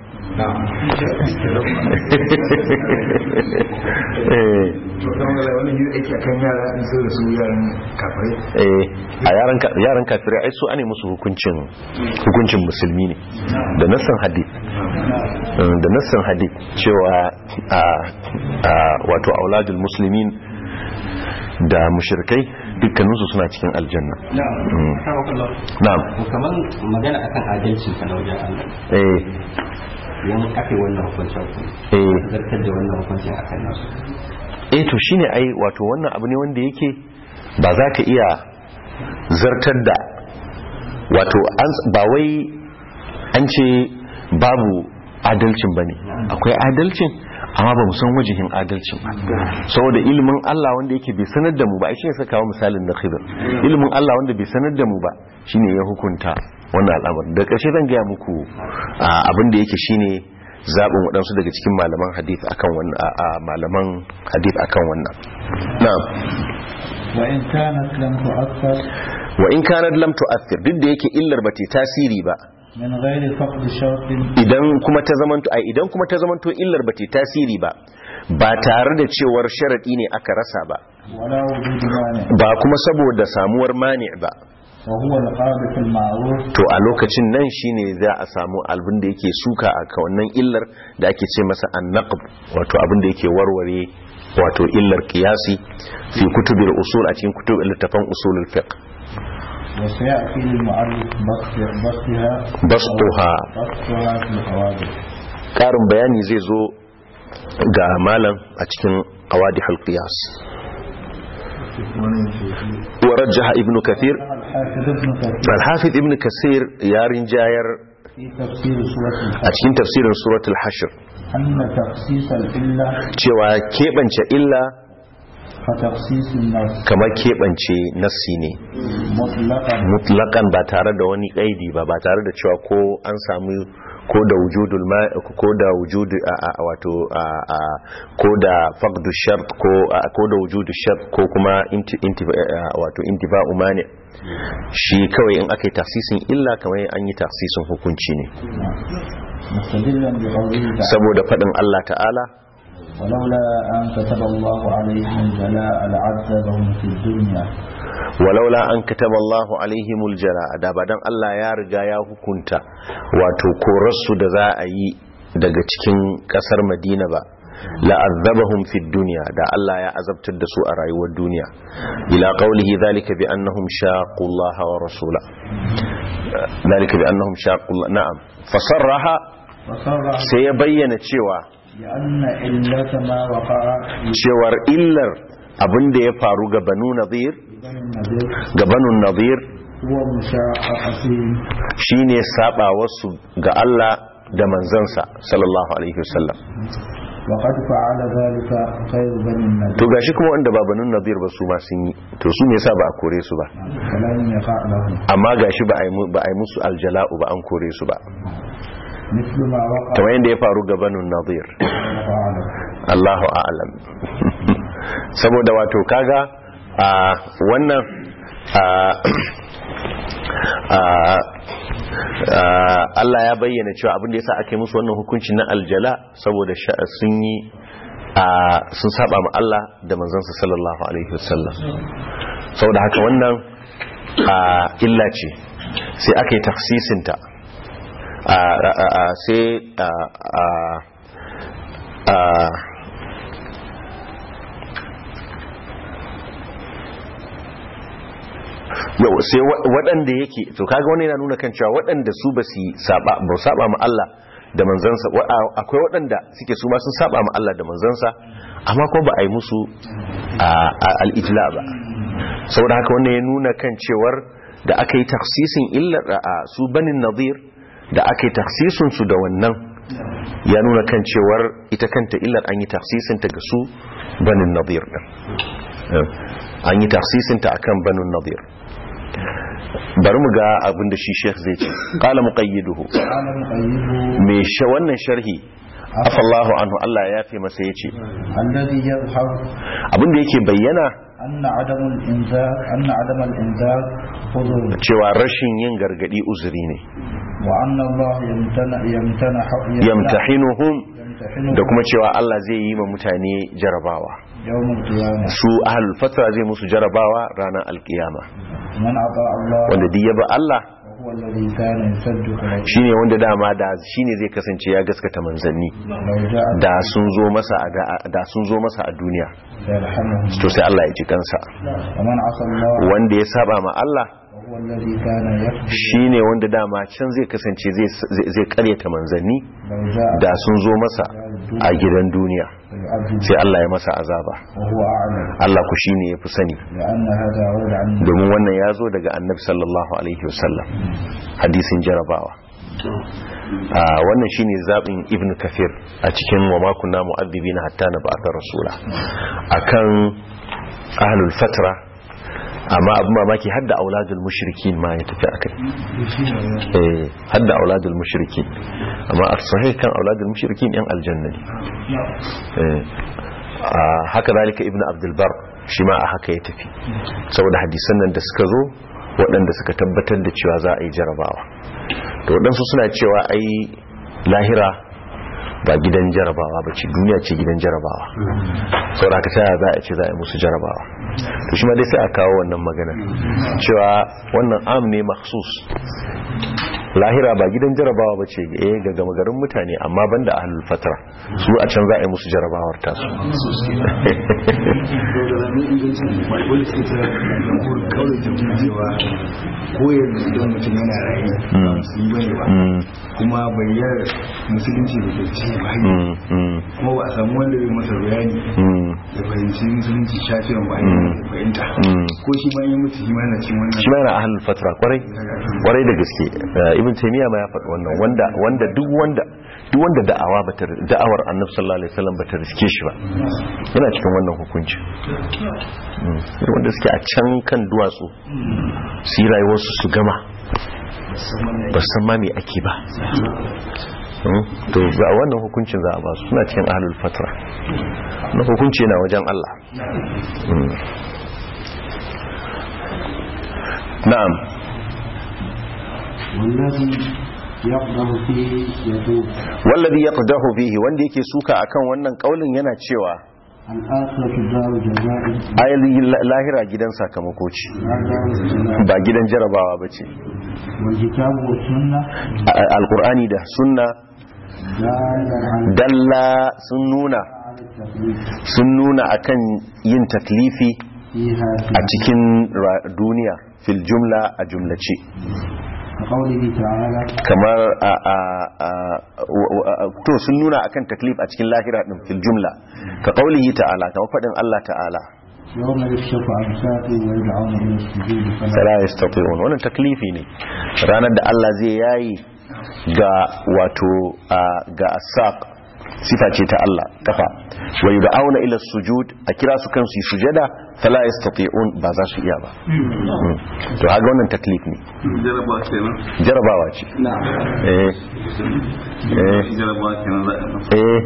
Speaker 1: a yaran kafirai ai su ane musu hukuncin hukuncin musulmi ne da nassan hadith da nassan hadith cewa a wato auladul muslimin da mushrikai dukkaninsu suna cikin aljanna na'am
Speaker 5: kamar magana akan adalci ka wajen Allah
Speaker 1: eh
Speaker 5: yan aka yi wannan hukuncin ku
Speaker 1: eh
Speaker 5: zartar da wannan hukuncin akan nasu
Speaker 1: eh to shine ai wato wannan abu ne wanda yake ba za ka iya zartar da wato an- ba wai an ce babu adalcin bane akwai adalcin amma ba mu san wajihin adalcin ba saboda ilimin Allah wanda yake bai sanar da mu ba shi ne saka kawo misalin na khidr ilimin Allah wanda bai sanar da mu ba shine ya hukunta wannan al'amari da ƙarshe zan gaya muku ah, abin da yake shine zaɓin waɗansu daga cikin malaman hadith akan wannan a a malaman hadith akan wannan na'am
Speaker 2: وإن كانت لم تؤثر
Speaker 1: wa in kanat lam tu'athir duk da yake illar bata tasiri ba
Speaker 2: من غير فقد شرط
Speaker 1: idan kuma ta zamanto ai idan kuma ta zamanto illar bata tasiri ba ba tare da cewar sharadi ne aka rasa ba
Speaker 2: ولا وجود مانع
Speaker 1: ba kuma saboda samuwar mani ba
Speaker 2: وهو القاذف المعروف
Speaker 1: to a lokacin nan shine za a samu abin da yake suka a ka wannan illar da ake ce masa annaqb wato abin da yake warware wato illar qiyasi fi kutubil usul a cikin kutub littafan usulul fiqh
Speaker 2: وسيأتي للمؤلف بسط- بسطها
Speaker 1: بسطها.
Speaker 2: بسطها في الحوادث
Speaker 1: karin bayani zai zo ga malam a cikin qawadihul qiyas wa rajjaha ibnu kathir
Speaker 2: الحافظ ابن كثير
Speaker 1: al-hafiz ibnu kasir ya rinjayar
Speaker 2: في تفسير سورة
Speaker 1: a
Speaker 2: الحج
Speaker 1: cikin tafsirin suratul hashr
Speaker 2: أن تخصيص الإلة
Speaker 1: cewa keɓance illa
Speaker 2: كتخصيص النص
Speaker 1: kamar keɓance nassi ne
Speaker 2: مطلقا
Speaker 1: mutlakan ba tare da wani kaidi ba ba tare da cewa ko an samu ko da wujudul ma ko da wujudu a a- wato a a- ko da faqdu shart ko a- ko da wujudu shart ko kuma inti inti a- wato intifa'u mani shi kawai in aka yi tafsisin illa kamar an yi tafsisin hukunci ne
Speaker 2: مستدلا بقوله تعالى
Speaker 1: saboda faɗin Allah ta'ala
Speaker 2: ولولا أن كتب الله عليهم الجلاء لعذبهم في الدنيا
Speaker 1: walaula an kataba Allahu alaihimul jala da ba dan Allah ya riga ya hukunta wato korarsu da za a yi daga cikin kasar madina ba la'azzabahum fid dunya da Allah ya azabtar da su a rayuwar duniya ila qawlihi dhalika bi annahum shaqu Allah wa rasula dhalika bi annahum shaqu Allah na'am fasarraha
Speaker 2: فصرح
Speaker 1: sai ya bayyana cewa
Speaker 2: بأن علة ما وقع
Speaker 1: cewar illar abin da ya faru ga banu nadir
Speaker 2: بني النذير
Speaker 1: ga banu nadir
Speaker 2: هو مشاقتهم
Speaker 1: shine saba wasu ga Allah da manzansa sallallahu alaihi wasallam
Speaker 2: وقد فعل ذلك غير بني النذير
Speaker 1: to gashi kuma wanda ba banu nadir ba su ma sun yi to su me yasa ba a kore su ba
Speaker 2: فلم يقع لهم
Speaker 1: amma gashi ba a yi mu- ba a yi musu aljala'u ba an kore su ba
Speaker 2: مثل ما وقع
Speaker 1: kamar yadda ya faru ga banu nadir
Speaker 2: فعله
Speaker 1: Allahu a'lam saboda wato kaga a wannan a a a Allah ya bayyana cewa abin da yasa aka yi musu wannan hukunci na aljala saboda sha- sun yi a sun saba ma Allah da manzansa sallallahu alaihi wasallam saboda haka wannan a illa ce sai aka yi tafsisinta a a- a- sai a a a yau sai wa- waɗanda yake to kaga wani yana nuna kan cewa waɗanda su ba su saba ba su saba ma Allah da manzansa wa- a- akwai waɗanda suke su ma sun saba ma Allah da manzansa amma ko ba a yi musu a- a- al-ijla ba saboda haka wannan ya nuna kan cewar da aka yi taksisin illar a su banin nadir da aka yi taksisin su da wannan ya nuna kan cewar ita kanta illar an yi taksisin ta ga su banin nadir din Eh, an yi taksisin ta akan banin nadir bari mu ga abin da shi sheikh zai ce qala muqayyiduhu
Speaker 2: قال مقيده
Speaker 1: me sha wannan sharhi afallahu anhu Allah ya yafe masa yace
Speaker 2: الذي يظهر
Speaker 1: abin da yake bayyana
Speaker 2: أن عدم الإنذار أن عدم الإنذار حضور
Speaker 1: cewa rashin yin gargadi uzuri ne
Speaker 2: وأن الله يمتنع يمتنع
Speaker 1: yamtahinuhum
Speaker 2: يمتحنهم
Speaker 1: da kuma cewa Allah zai yi ma mutane jarabawa
Speaker 2: يوم القيامة
Speaker 1: su ahlul fatra zai musu jarabawa ranar alkiyama
Speaker 2: من أطاع الله
Speaker 1: wanda duk ya bi Allah
Speaker 2: وهو الذي كان يصدق لو
Speaker 1: shine wanda dama da shine zai kasance ya gaskata manzanni
Speaker 2: جاء
Speaker 1: da sun zo masa a da- da sun zo masa a duniya
Speaker 2: سيرحمهم
Speaker 1: to sai Allah ya ji kansa
Speaker 2: ومن عصى الله
Speaker 1: wanda ya saba ma Allah
Speaker 2: وهو الذي كان يكذب
Speaker 1: shine wanda dama can zai kasance zai zai- zai karyata manzanni
Speaker 2: لو جاء
Speaker 1: da sun zo masa a gidan duniya
Speaker 2: فيعذب
Speaker 1: sai Allah ya masa azaba
Speaker 2: وهو أعلم
Speaker 1: Allah ku shine yafi sani
Speaker 2: لأن هذا ورد عن
Speaker 1: domin wannan ya zo daga annabi sallallahu alaihi wasallam hadisin jarabawa a wannan shine zabin ibn kafir a cikin wa ma kunna mu'adhibina hatta nab'atha rasula akan ahlul fatra amma abin mamaki hadda auladul mushrikin ma ya tafi akai eh hadda auladul mushrikin amma a sahih kan auladul mushrikin yan aljanna ne eh a haka zalika ibn abdul bar shi ma a haka ya tafi saboda hadisan nan da suka zo waɗanda suka tabbatar da cewa za a yi jarabawa to waɗansu suna cewa ai lahira ba gidan jarabawa ba ce duniya ce gidan jarabawa saboda haka ta za a ce za a yi musu jarabawa to shi ma dai sai a kawo wannan magana cewa wannan am ne maksus lahira ba gidan jarabawa ba ce eh ga gama garin mutane amma banda ahlul fatra su a can za a yi musu jarabawar tasu
Speaker 6: koyar idan mutum yana rayu su yi bane ba kuma bayyar musulunci da ke ce ba
Speaker 1: Mm, mm,
Speaker 6: kuma ba a samu wanda zai masa bayani
Speaker 1: mm,
Speaker 6: da fahimci musulunci shafiyan ba
Speaker 1: Mm.
Speaker 6: ya fahimta
Speaker 1: Mm.
Speaker 6: ko shi ma yi mutu shi ma na cin wannan
Speaker 1: shi ma yana ahlul fatra kwarai kwarai da gaske Eh, ibn taymiya ma ya faɗi wannan wanda wanda duk wanda duk wanda da'awa bata da'awar annabi sallallahu alaihi wasallam bata riske shi ba yana cikin wannan hukunci Mm. Irin wanda suke a can kan duwatsu su yi rayuwarsu su gama ba san ma me ake ba Mm. to ga wannan hukuncin za a ba su suna cikin ahlul fatra na hukunci na wajen Allah Mm. na'am
Speaker 2: والذي يقدم فيه يقول
Speaker 1: wallazi yaqdahu fihi wanda yake suka akan wannan kaulin yana cewa
Speaker 2: الآخرة دار جزاء
Speaker 1: ayi lahira gidan sakamako ce
Speaker 2: لا دار الجزاء
Speaker 1: ba gidan jarabawa bace
Speaker 2: والكتاب والسنة
Speaker 1: A- alqur'ani da sunna dalla sun nuna sun nuna akan yin taklifi a cikin ra- duniya fil jumla a jumlace
Speaker 2: كقوله تعالى
Speaker 1: kamar a a a wa- wa- to sun nuna akan taklif a cikin lahira din fil jumla ka qaulihi ta'ala kamar fadin Allah ta'ala
Speaker 2: يوم يكشف عن ساق ويدعون إلى السجود فلا
Speaker 1: fala yastati'un wannan taklifi ne ranar da Allah zai yayi ga wato a- ga asaq sifa ce ta Allah kafa wa yud'auna ila sujud a kira su kansu yi sujada fala yastati'un ba za su iya ba Mm. to haga wannan taklif ne
Speaker 6: jarabawa kenan
Speaker 1: jarabawa ce eh eh
Speaker 6: jarabawa kenan za a
Speaker 1: eh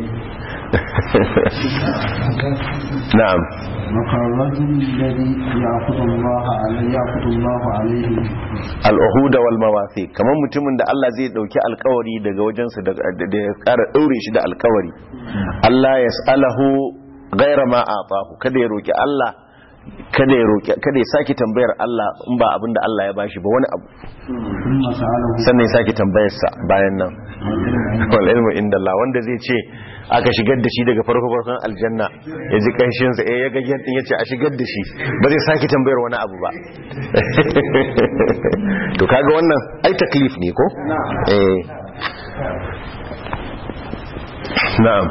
Speaker 1: na'am
Speaker 2: وكالرجل الذي يعبد الله عليه يعبد الله عليه
Speaker 1: al'uhuda wal mawafi kamar mutumin da Allah zai dauki alkawari daga wajensa da da ya kara daure shi da alkawari Allah ya salahu gaira ma atahu kada ya roki Allah kada ya roki kada ya saki tambayar Allah in ba abinda Allah ya bashi ba wani abu
Speaker 2: ثم سأله
Speaker 1: sannan ya saki tambayar sa bayan nan wal ilmu inda Allah wanda zai ce aka shigar da shi daga farko farkon aljanna ya ji kanshin sa eh ya ga yadda ya ce a shigar da shi ba zai saki tambayar wani abu ba to kaga wannan ai taklif ne ko eh na'am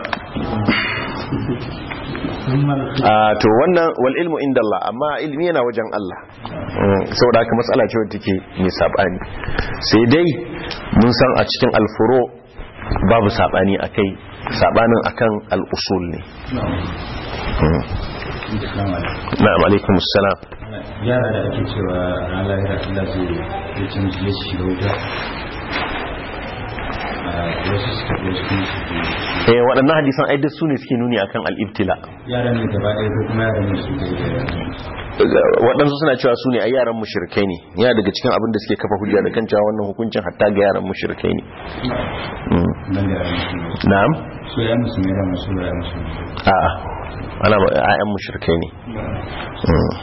Speaker 2: ثم الخ-
Speaker 1: a to wannan wal ilmu inda Allah amma ilmi yana wajen Allah Mm, saboda haka matsala ce wadda take mai sabani sai dai mun san a cikin alfuro babu sabani akai sabanin akan al-usul ne Mm. na'am alaikum assalam
Speaker 5: yara da ake cewa ran lahira Allah zai ya canji ya shiga wuta a wasu suka ko su kuma su
Speaker 1: eh waɗannan hadisan ai duk su ne suke nuni akan al-ibtila
Speaker 5: yaran ne gaba ɗaya ko kuma yaran ne su da
Speaker 1: waɗansu suna cewa su ne a yaran mushrikai ne yana daga cikin abin da suke kafa hujja da kan cewa wannan hukuncin hatta ga yaran mushrikai ne Mm.
Speaker 5: nan da yaran musulmi
Speaker 1: na'am
Speaker 5: su ya musulmi da masu ya musulmi
Speaker 1: a'a ana ba ayyan mushrikai ne Mm.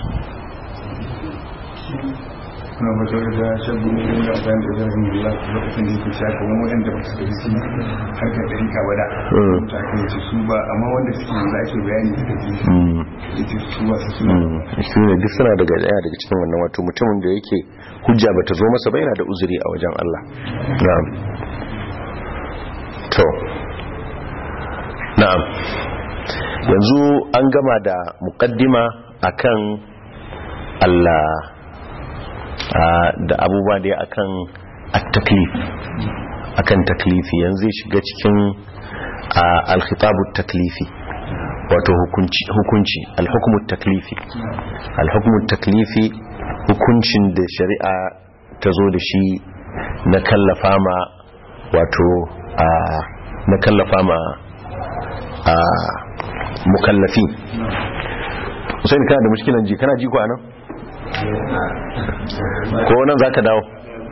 Speaker 6: kuna ba shawar da shabu ne da amfani da zarafin Allah lokacin da yake shaka wani wanda ba su da shi harkar da rika ba da
Speaker 1: Mm.
Speaker 6: ta kai ce su ba amma wanda suke yanzu ake bayani da take
Speaker 1: Mm.
Speaker 6: ya ce su ba su suna
Speaker 1: Mm. shi ne duk suna daga daya daga cikin wannan wato mutumin da yake hujja bata zo masa ba yana da uzuri a wajen Allah na'am to na'am yanzu an gama da muqaddima akan Allah a, da abubuwa da akan at-taklif akan taklifi yanzu zai shiga cikin a, al-khitabu taklifi wato hukunci hukunci al-hukmu taklifi al-hukmu taklifi hukuncin da shari'a ta zo da shi na kallafa ma wato a na kallafa ma a mukallafi Hussein kana da mushkilan ji kana ji ko anan ko nan zaka dawo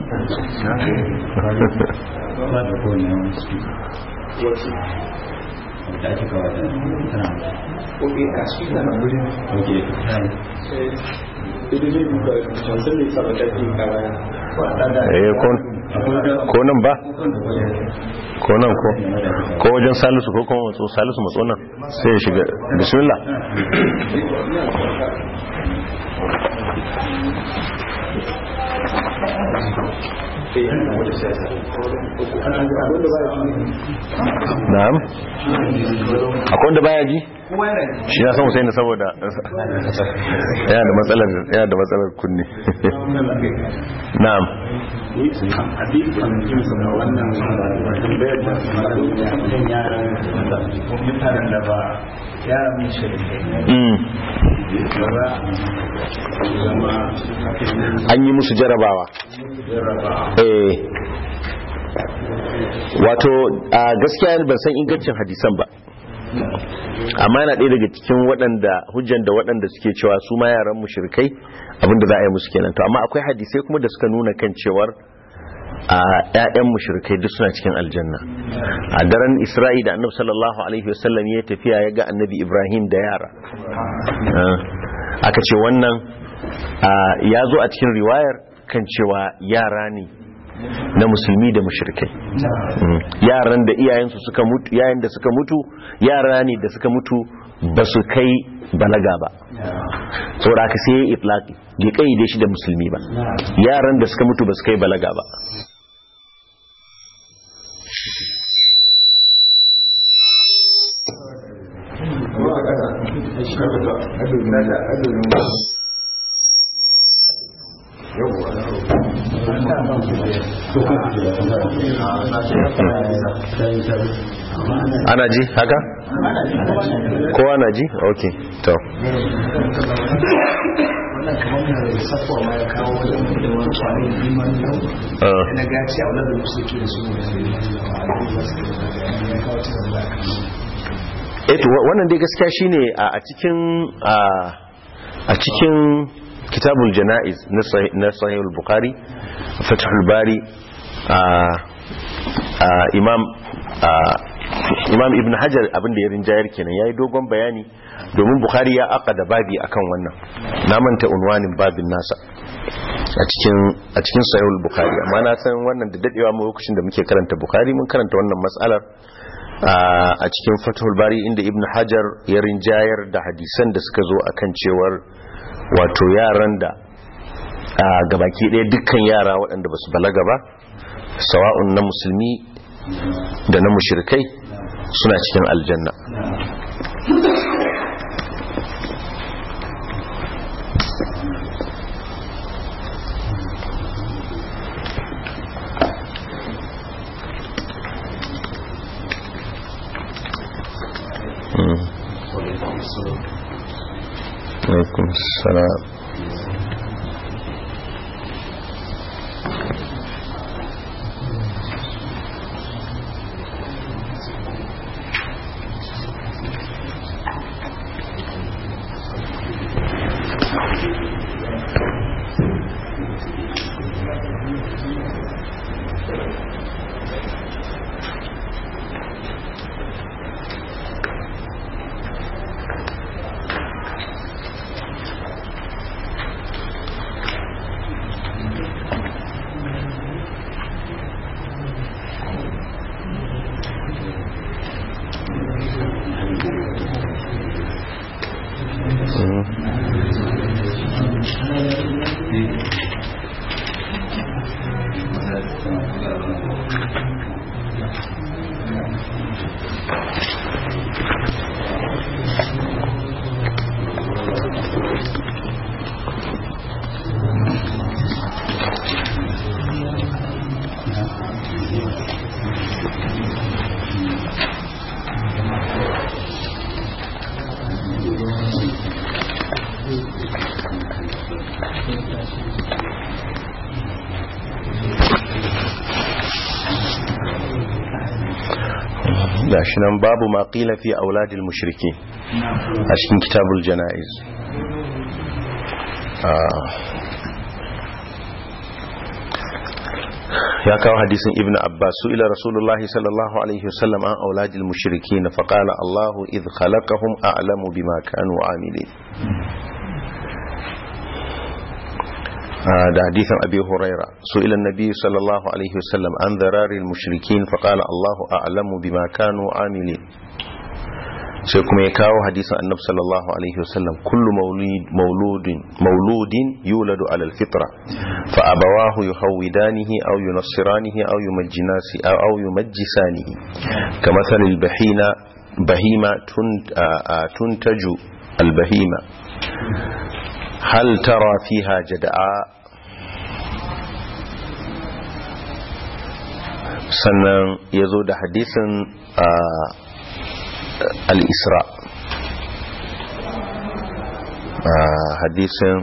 Speaker 5: ba da kowane yawan su da ake kawo da tana
Speaker 4: Ok, a shi na nan wurin.
Speaker 5: ok
Speaker 4: Idan zai duka wancan ne saba da ke kara.
Speaker 1: eh ko ko nan ba ko nan ko ko wajen salisu ko kuma matso salisu matso nan sai ya shiga bismillah na'am akwai wanda baya ji shi ya san Hussein saboda yana da matsalar yana da matsalar kunne na'am
Speaker 2: mutanen da ba yaran mun shirke
Speaker 1: mm. an yi musu jarabawa eh wato a gaskiya ban san ingancin hadisan ba amma yana ɗaya daga cikin waɗanda hujjan da waɗanda suke cewa su ma yaran mushrikai abinda za a yi musu kenan to amma akwai hadisai kuma da suka nuna kan cewar a ƴaƴan mushrikai duk suna cikin aljanna a daren isra'i da annabi sallallahu alaihi wasallam ya tafiya ya ga annabi ibrahim da yara Ah, aka ce wannan ah, ya zo a cikin riwayar kan cewa yara ne na musulmi da mushrikai Mm. yaran da iyayensu suka mutu yayin da suka mutu yara ne da suka mutu ba su kai balaga ba saboda haka sai ya yi itlaqi bai kaide shi da musulmi ba yaran da suka mutu ba su kai balaga ba ana ji haka kowa na ji ok to
Speaker 7: wannan kamar mai safuwa ma ya kawo wajen da wani kwanin liman yau
Speaker 1: Ah.
Speaker 7: na gaci a wadda musu ke da su ne ya kawo cikin da aka yi
Speaker 1: eto wannan dai gaskiya shine a a cikin a a cikin kitabul janaiz na sahih na sahih al-bukhari fathul bari a a imam a imam ibn hajar abinda ya rinjayar kenan yayi dogon bayani domin bukhari ya aqada babi akan wannan na manta unwanin babin nasa a cikin a cikin sahih al-bukhari amma na san wannan da dadewa mu lokacin da muke karanta bukhari mun karanta wannan mas'alar a cikin fathul bari inda ibn hajar ya rinjayar da hadisan da suka zo akan cewar wato yaran da a gabaki ɗaya dukkan yara waɗanda ba su balaga ba sawa'un na musulmi da na mushirkai suna cikin aljanna alaikum salam gashi nan babu ma qila fi auladil mushriki a cikin kitabul janaiz ya kawo hadisin ibn abbas su ila rasulullahi sallallahu alaihi wasallam an auladil mushrikin fa qala allah idh khalaqahum a'lamu bima kanu amilin da hadisin abi huraira su ila nabi sallallahu alaihi wasallam an dararil mushrikin fa qala Allahu a'lamu bima kanu amilin sai kuma ya kawo hadisin annabi sallallahu alaihi wasallam kullu mauludin mauludin yuladu ala alfitra fa abawahu yuhawidanihi aw yunassiranihi aw yumajjinasi aw yumajjisanihi kamathal albahina bahima tuntaju albahima hal tara fiha jada'a sannan ya zo da hadisin al-isra hadisin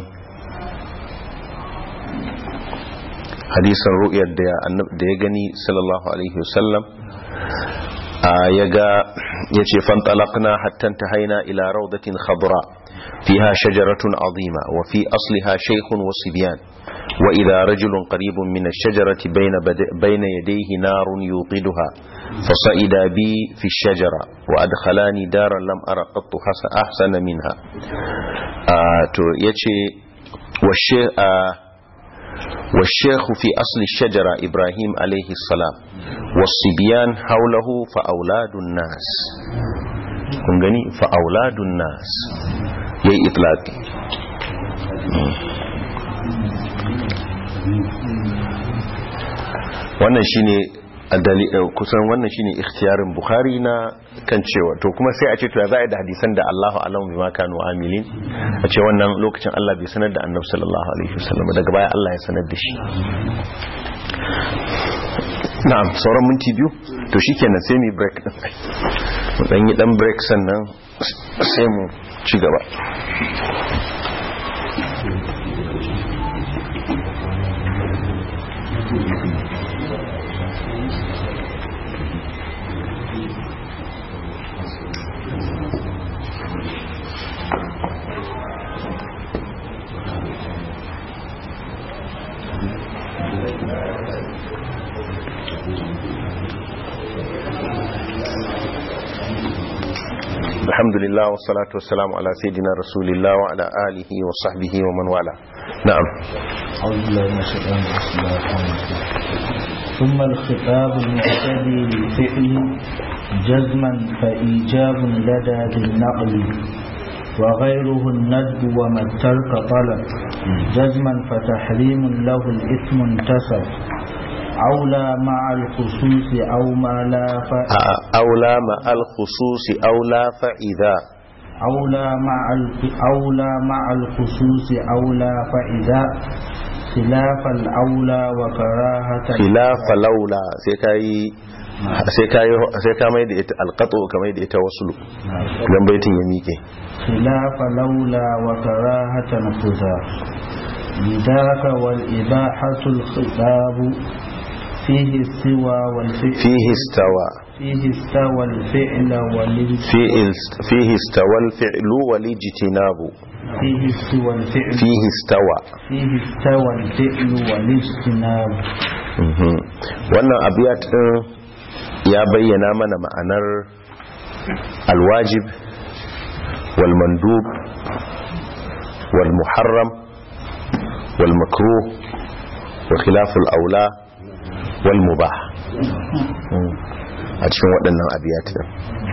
Speaker 1: hadisin ru'yar da ya gani sallallahu alaihi wasallam ya ga ya ce fantalakna hatta ta haina ila raudatin khadra fiha shajaratun azima wa fi asliha shaykhun wa sibyan wa idha rajulun qaribun min ash-shajarati bayna bayna yadayhi narun yuqiduha fasa'ida bi fi ash-shajara wa adkhalani daran lam ara qattu ahsana minha to yace wa والشيخ في أصل الشجرة إبراهيم عليه السلام والصبيان حوله فأولاد الناس kun gani fa'auladun nas ya yi itlaki wannan shine kusan wannan shine ikhtiyarin bukhari na kan cewa to kuma sai a ce to ya za a yi da hadisan da Allahu alamu bima kanu amilin a ce wannan lokacin Allah bai sanar da annabi sallallahu alaihi wasallam daga baya Allah ya sanar da shi na'am sauran minti biyu to shikenan sai mu break din mu dan yi dan break sannan sai mu ci gaba الحمد لله والصلاة والسلام على سيدنا رسول الله وعلى آله وصحبه ومن والاه نعم
Speaker 2: أعوذ بالله من الشيطان الرجيم بسم الله الرحمن الرحيم ثم الخطاب المعتدي للفعل جزما فإيجاب لدى بالنقل وغيره الندب وما الترك طلب جزما فتحريم له الإثم انتسب أولى مع الخصوص أو ما لا فإذا
Speaker 1: أولى مع الخصوص أولى فإذا
Speaker 2: أولى مع الف- أولى مع الخصوص أولى فإذا خلاف الأولى وكراهة
Speaker 1: خلاف لولا sai kai sai kai sai ka mai da ita alqatu ka mai da ita wasulu dan baitin ya mike
Speaker 2: خلاف لولا وكراهة خذا لذاك والإباحة الخطاب فيه السوى والفعل
Speaker 1: fihi istawa
Speaker 2: فيه استوى الفعل والاجتناب
Speaker 1: fihi fihi istawa al-fi'l wal ijtinab
Speaker 2: فيه استوى الفعل
Speaker 1: fihi istawa
Speaker 2: فيه استوى الفعل والاجتناب
Speaker 1: Mhm. wannan abiyat din ya bayyana mana ma'anar alwajib wal mandub wal muharram wal makruh wa khilaful aula wal mubah Mm. a cikin waɗannan abiyat din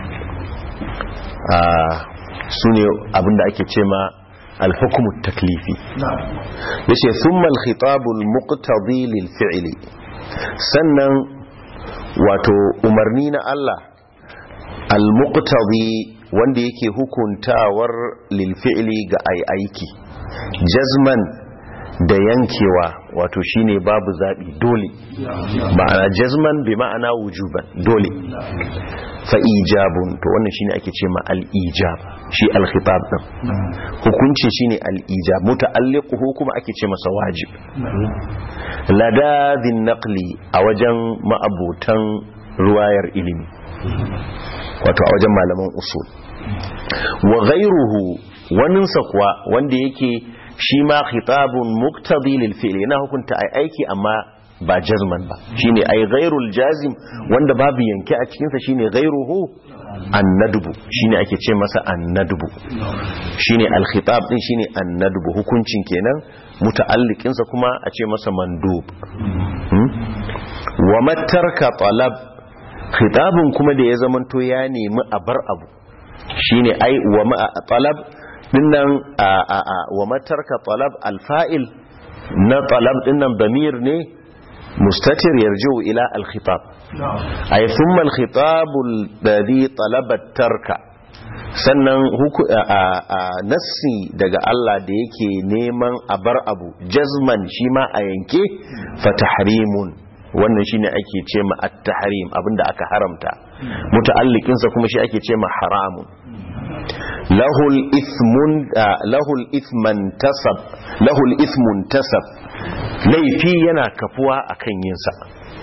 Speaker 1: su ne abinda ake ce ma alhukumu taklifi yace thumma al-khitabul muqtadi lil fi'li sannan wato umarni na Allah al-muqtadi wanda yake hukuntawar lil fi'li ga ai aiki jazman da yankewa wato shine babu zabi dole ma'ana jazman bi ma'ana wujuban dole fa ijabun to wannan shine ake ce ma al-ijab shi al-khitab din hukunci shine al-ijab muta'alliquhu kuma ake ce masa wajib ladadhin naqli a wajen ma'abutan ruwayar ilimi wato a wajen malaman usul wa ghayruhu waninsa kuwa wanda yake shi ma khitabun muqtadi lil fi'li yana hukunta ai aiki amma ba jazman ba shine ai ghairul jazim wanda babu yanke a cikin sa shine ghairuhu annadbu shine ake ce masa annadbu shine al-khitab din shine annadbu hukuncin kenan muta'alliqin sa kuma a ce masa mandub Hmm? wa matarka talab khitabun kuma da ya zamanto ya nemi a bar abu shine ai wa ma talab dinnan a a a wa matarka talab al-fa'il na talab dinnan damir ne mustatir yarji'u ila al-khitab ay thumma al-khitab alladhi talaba tarka sannan huku a, a, a nassi daga Allah da yake neman a bar abu jazman shi ma a yanke fa tahrimun wannan shine ake ce ma at-tahrim abinda aka haramta muta'alliqin sa kuma shi ake ce ma haramun lahul ithmun ah, lahul ithman tasab lahul ithmun tasab laifi yana kafuwa akan yin sa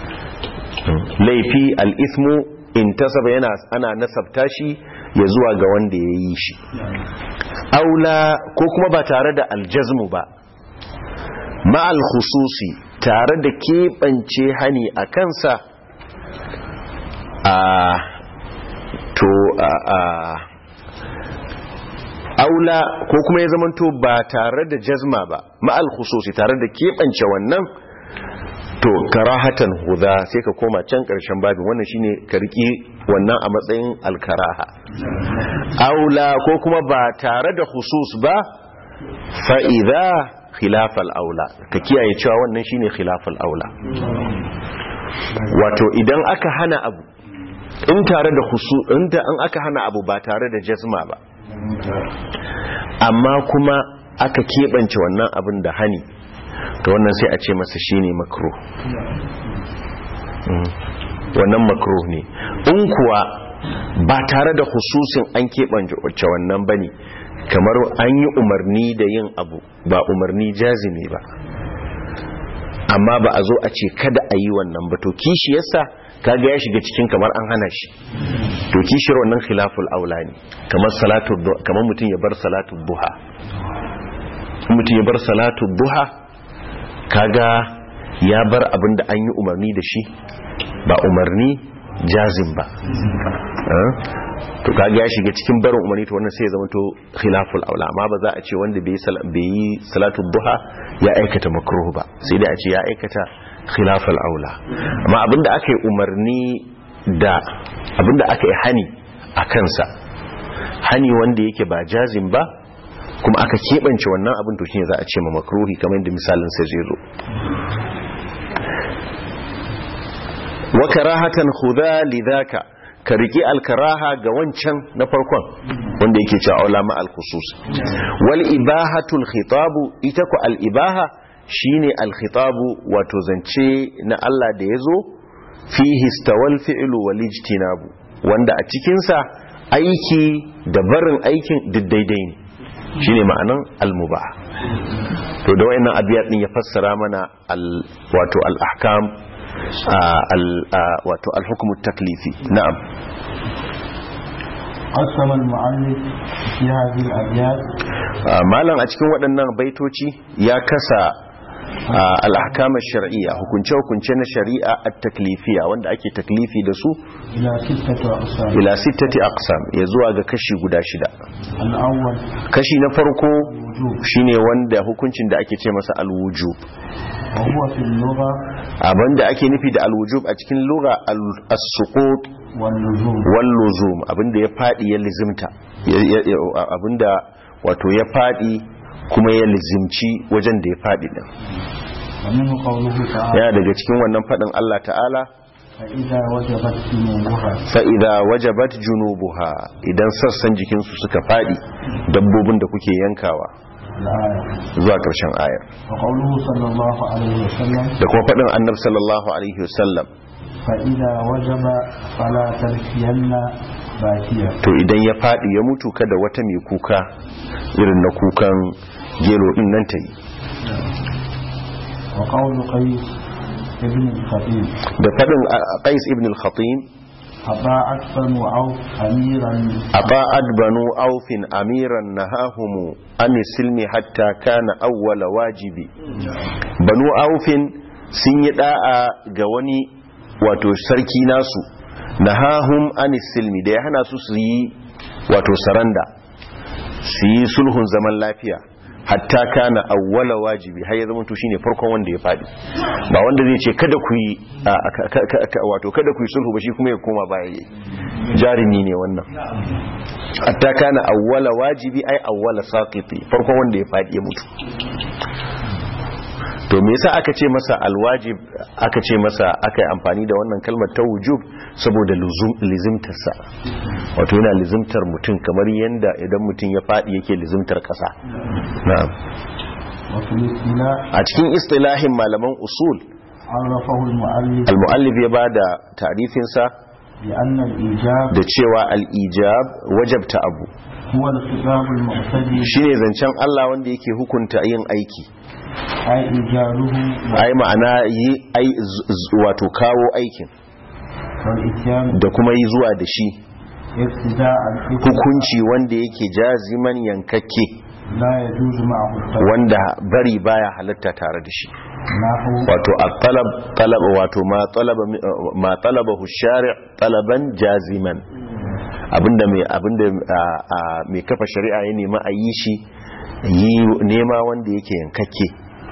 Speaker 1: laifi al-ithmu intasaba yana ana nasabta shi ya zuwa ga wanda ya yi shi aula ko kuma ba tare da aljazmu ba ma'al khususi tare da keɓance hani a kansa a to a a aula ko kuma ya zamanto ba tare da jazma ba ma'al khususi tare da keɓance wannan to karahatan huda sai ka koma can ƙarshen babin wannan shine ka riƙi wannan a matsayin alkaraha aula ko kuma ba tare da khusus ba fa'iza khilafal aula ka kiyaye cewa wannan shine khilafal aula wato idan aka hana abu in tare da khusu inda an aka hana abu ba tare da jazma ba amma kuma aka keɓance wannan abin da hani to wannan sai a ce masa shine makruh Mm. wannan makruh ne in kuwa ba tare da hususin an keɓance wannan bane kamar an yi umarni da yin abu ba umarni jazimi ba amma ba a zo a ce kada a yi wannan ba to kishi yasa kaga ya shiga cikin kamar an hana shi to kishiyar wannan khilaful aula ne kamar salatu du- kamar mutum ya bar salatu duha In mutum ya bar salatu duha kaga ya bar abin da an yi umarni da shi ba umarni jazim ba Eh? to kaga ya shiga cikin barin umarni to wannan sai ya zama to khilaful aula amma ba za a ce wanda bai yi sal- bai yi salatu duha ya aikata makruh ba sai dai a ce ya aikata khilaful aula amma abinda aka yi umarni da abinda aka yi hani a kansa hani wanda yake ba jazim ba kuma aka keɓance wannan abin to shine za a ce ma makruhi kamar yadda misalin sai zai zo wa karahatan khudha lidhaka ka riki alkaraha ga wancan na farkon wanda yake cewa ulama al-khusus wal ibahatul khitabu ita ku al ibaha shine al khitabu wato zance na Allah da yazo fihi istawal fi'lu wal ijtinabu wanda a cikin sa aiki da barin aikin duk daidai ne shine ma'anan al mubah to da wayannan abiyat din ya fassara mana al wato al ahkam wato alhukumu taklifi na'am
Speaker 2: قسم المؤلف في هذه الأبيات
Speaker 1: malam a cikin waɗannan baitoci ya kasa al'ahkam shar'iyya hukunce-hukunce na shari'a a taklifiya wanda ake taklifi da su
Speaker 2: إلى ستة أقسام
Speaker 1: ila sittati aqsam ya zuwa ga kashi guda shida
Speaker 2: الأول
Speaker 1: kashi na farko
Speaker 2: الوجوب
Speaker 1: shine wanda hukuncin da ake ce masa alwujub
Speaker 2: وهو في اللغة
Speaker 1: abinda ake nufi da alwujub a cikin lugha al- as-suqut
Speaker 2: واللزوم
Speaker 1: wal luzum abinda ya fadi ya lizimta Ya- ya- ya- abinda wato ya fadi kuma ya lizimci wajen da ya fadi din
Speaker 2: ومنه قوله تعالى
Speaker 1: yana daga cikin wannan fadin Allah ta'ala
Speaker 2: فإذا وجبت جنوبها
Speaker 1: fa idza wajabat junubuha idan sassan jikinsu suka fadi dabbobin da kuke yankawa
Speaker 2: الآية
Speaker 1: zuwa karshen ayar
Speaker 2: وقوله صلى الله عليه وسلم
Speaker 1: da kuma fadin annabi sallallahu alaihi wasallam
Speaker 2: فإذا وجب فلا تبكين باكيا
Speaker 1: to idan ya fadi ya mutu kada wata mai kuka irin na kukan gelo din nan ta yi
Speaker 2: وقول قيس ابن الخطيب
Speaker 1: da fadin a- qais ibn al-khatim
Speaker 2: أطاعت بنو عوف أميرا
Speaker 1: أطاعت بنو أوف أميرا نهاهم عن السلم حتى كان أول واجب بنو أوف sun yi da'a ga wani wato sarki nasu nahahum an silmi da ya hana su su yi wato saranda su yi sulhun zaman lafiya hatta kana awwala wajibi har ya zama to shine farkon wanda ya fadi ba wanda zai ce kada ku yi a- ka- ka- ka- ka- wato kada ku yi sulhu ba shi kuma ya koma baya yayi jarimi ne wannan hatta kana awwala wajibi ai awwala saqiti farkon wanda ya fadi ya mutu to me yasa aka ce masa alwajib aka ce masa aka yi amfani da wannan kalmar ta wujub saboda luzum lizimtarsa wato yana lizimtar mutum kamar yanda idan mutum ya fadi yake lizimtar kasa na'am
Speaker 2: وفي الاصطلاح
Speaker 1: a cikin istilahin malaman usul
Speaker 2: عرفه المؤلف
Speaker 1: al-muallif ya bada ta'rifin sa
Speaker 2: بأن الإيجاب
Speaker 1: da cewa al-ijab wajabta abu
Speaker 2: هو الخطاب المعتدي
Speaker 1: shine zancen Allah wanda yake hukunta yin aiki
Speaker 2: أي إيجابه
Speaker 1: ai ma'ana yi ai z- z- wato kawo aikin
Speaker 2: والإتيان
Speaker 1: da kuma yi zuwa da shi
Speaker 2: ابتداء
Speaker 1: hukunci wanda yake jaziman yankakke
Speaker 2: لا يجوز معه التوبة
Speaker 1: wanda bari baya halatta tare da shi
Speaker 2: نحو
Speaker 1: wato at-talab talab wato ma talaba mi- ma talabahu shari' talaban jaziman abinda mai abinda a- a- mai kafa shari'a ya nema a yi shi yi nema wanda yake yankakke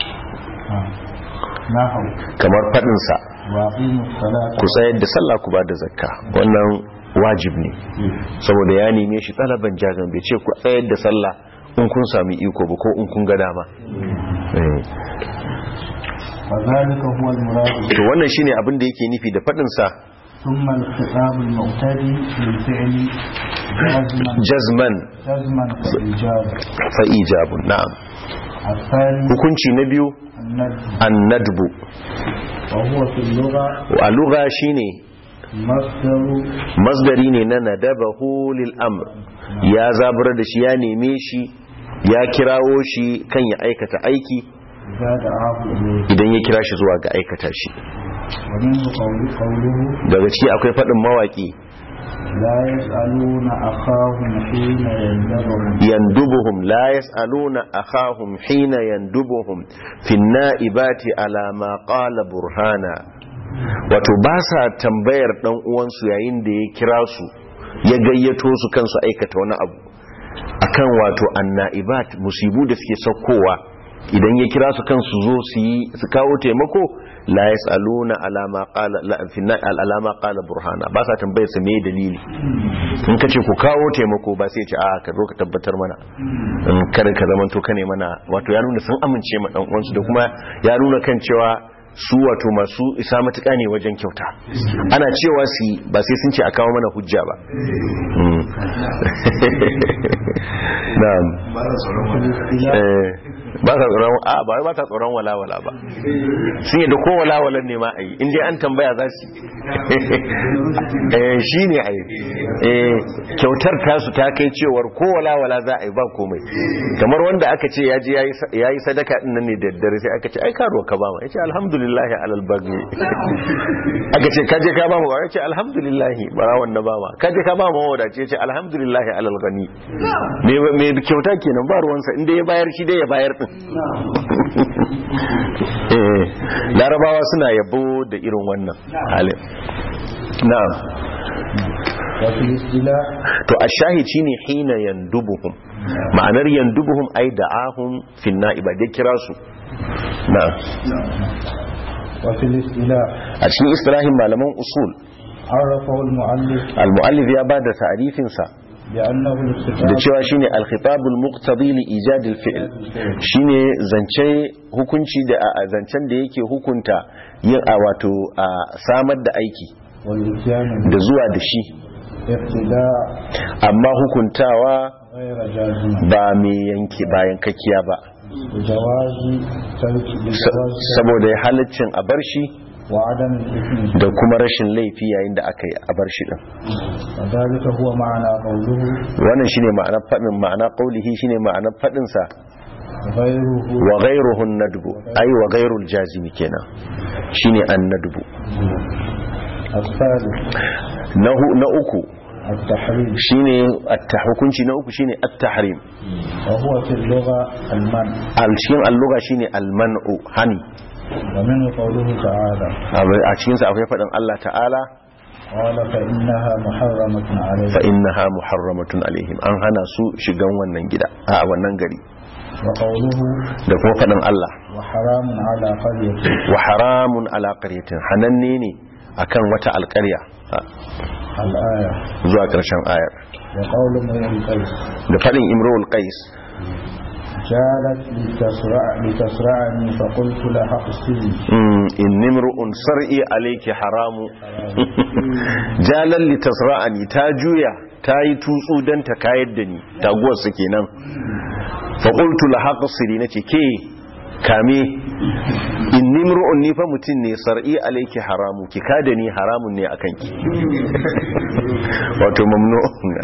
Speaker 2: نحو
Speaker 1: kamar faɗinsa
Speaker 2: وأقيموا الصلاة
Speaker 1: ku tsayar da sallah ku ba da zakka wannan wajib ne saboda ya neme shi talaban jazan bai ce ku tsayar da sallah in kun sami iko ba ko in kun ga dama Eh.
Speaker 2: وذلك هو المراد
Speaker 1: to wannan shine abin da yake nufi da faɗin sa
Speaker 2: ثم الخطاب المعتدي للفعل جزما
Speaker 1: jazman
Speaker 2: جزما كالإيجاب
Speaker 1: fa ijabun na'am
Speaker 2: الثاني
Speaker 1: hukunci na biyu
Speaker 2: الندب
Speaker 1: annadbu
Speaker 2: وهو في اللغة
Speaker 1: a lugha shine
Speaker 2: مصدر
Speaker 1: masdari ne na nadabahu lil amr ya zabura da shi ya neme shi ya kirawo shi kan ya aikata aiki
Speaker 2: إذا دعاه إليه
Speaker 1: idan ya kira shi zuwa ga aikata shi
Speaker 2: ومنه قول- قوله
Speaker 1: daga ciki akwai faɗin mawaƙi
Speaker 2: لا يسألون أخاهم حين يندبهم
Speaker 1: yandubuhum la yas'aluna akhahum hina yandubuhum fi na'ibati ala ma qala burhana wato ba sa tambayar dan uwansu yayin da ya kira su ya gayyato su kansu aikata wani abu akan wato anna'ibat musibu da suke saukowa idan ya kira su kansu zo su yi su kawo taimako la yas'aluna ala ma qala la fi na- ala ma qala burhana ba sa tambayar su me dalili in ka ce ku kawo taimako ba sai ce a ka zo ka tabbatar mana in kada ka zama to kane mana wato ya nuna sun amince ma dan uwansu da kuma ya nuna kan cewa su wato masu isa matuƙa ne wajen kyauta ana cewa su yi ba sai sun ce a kawo mana hujja ba Mm. na'am Eh, ba sa tsoron a ba wai ba sa tsoron walawala ba sun yadda ko walawalan ne ma a yi inda an tambaya za su yi shi ne a yi kyautar tasu ta kai cewar ko walawala za a yi ba komai kamar wanda aka ce ya je ya yi sadaka din nan ne da daddare sai aka ce ai karuwa ka ba ma ya ce alhamdulillahi alal bagni aka ce kaje ka ba mu ya ce alhamdulillahi ba wannan ba ma kaje ka ba mu wadace ya ce alhamdulillahi alal gani me kyauta kenan ba ruwansa inda ya bayar shi dai ya bayar din eh larabawa suna yabo da irin wannan halin na'am to ashahid shine hina yandubuhum ma'anar yandubuhum ai da'ahum fi na'iba da kira su na'am a cikin istilahin malaman usul
Speaker 2: عرفه المؤلف
Speaker 1: al-mu'allif ya bada ta'rifin sa
Speaker 2: بأنه
Speaker 1: da
Speaker 2: الخطاب
Speaker 1: cewa shine al-khitabul muqtadi li ijad al-fi'l shine zance hukunci da a zancen da yake hukunta yin a wato a samar da aiki
Speaker 2: والإتيان
Speaker 1: da zuwa da shi
Speaker 2: ابتداء
Speaker 1: amma hukuntawa
Speaker 2: غير جازم
Speaker 1: ba mai yanke bayan kakkiya ba
Speaker 2: بجواز ترك
Speaker 1: Sa-
Speaker 2: بجواز
Speaker 1: saboda halaccin a bar shi
Speaker 2: وعدم الإثم
Speaker 1: da kuma rashin laifi yayin da aka yi a bar shi din
Speaker 2: وذلك هو معنى قوله
Speaker 1: wannan shine ma'anar fadin ma'ana qaulihi shine ma'anar fadin sa
Speaker 2: غيره
Speaker 1: wa ghayruhu an-nadbu ay wa ghayrul jazimi kenan shine an-nadbu
Speaker 2: الثالث
Speaker 1: na hu- na uku
Speaker 2: التحريم
Speaker 1: shine at hukunci na uku shine at-tahrim
Speaker 2: وهو في اللغة المنع
Speaker 1: al cikin al-lugha shine al-man'u hani
Speaker 2: ومنه قوله تعالى
Speaker 1: a cikin sa akwai fadin Allah ta'ala
Speaker 2: قال فإنها محرمة عليه
Speaker 1: fa innaha muharramatun alaihim an hana su shigan wannan gida a wannan gari
Speaker 2: وقوله
Speaker 1: da kuma fadin Allah
Speaker 2: وحرام على قرية
Speaker 1: wa haramun ala qaryatin hananne ne akan wata alƙarya a,
Speaker 2: الآية
Speaker 1: zuwa ƙarshen ayar
Speaker 2: وقول امرئ القيس
Speaker 1: da fadin imrul qais
Speaker 2: جالت لتسرع لتسرعني فقلت لها اقسمي
Speaker 1: mm, in nimru'un sar'i alayki haramu jalan litasra'ani ta juya ta yi tutsu dan ta kayar da ni taguwar su kenan fa qultu laha qasiri nace ke kame in nimru'un ni fa mutun ne sar'i alayki haramu ki kada ni haramun ne akan ki wato mamnu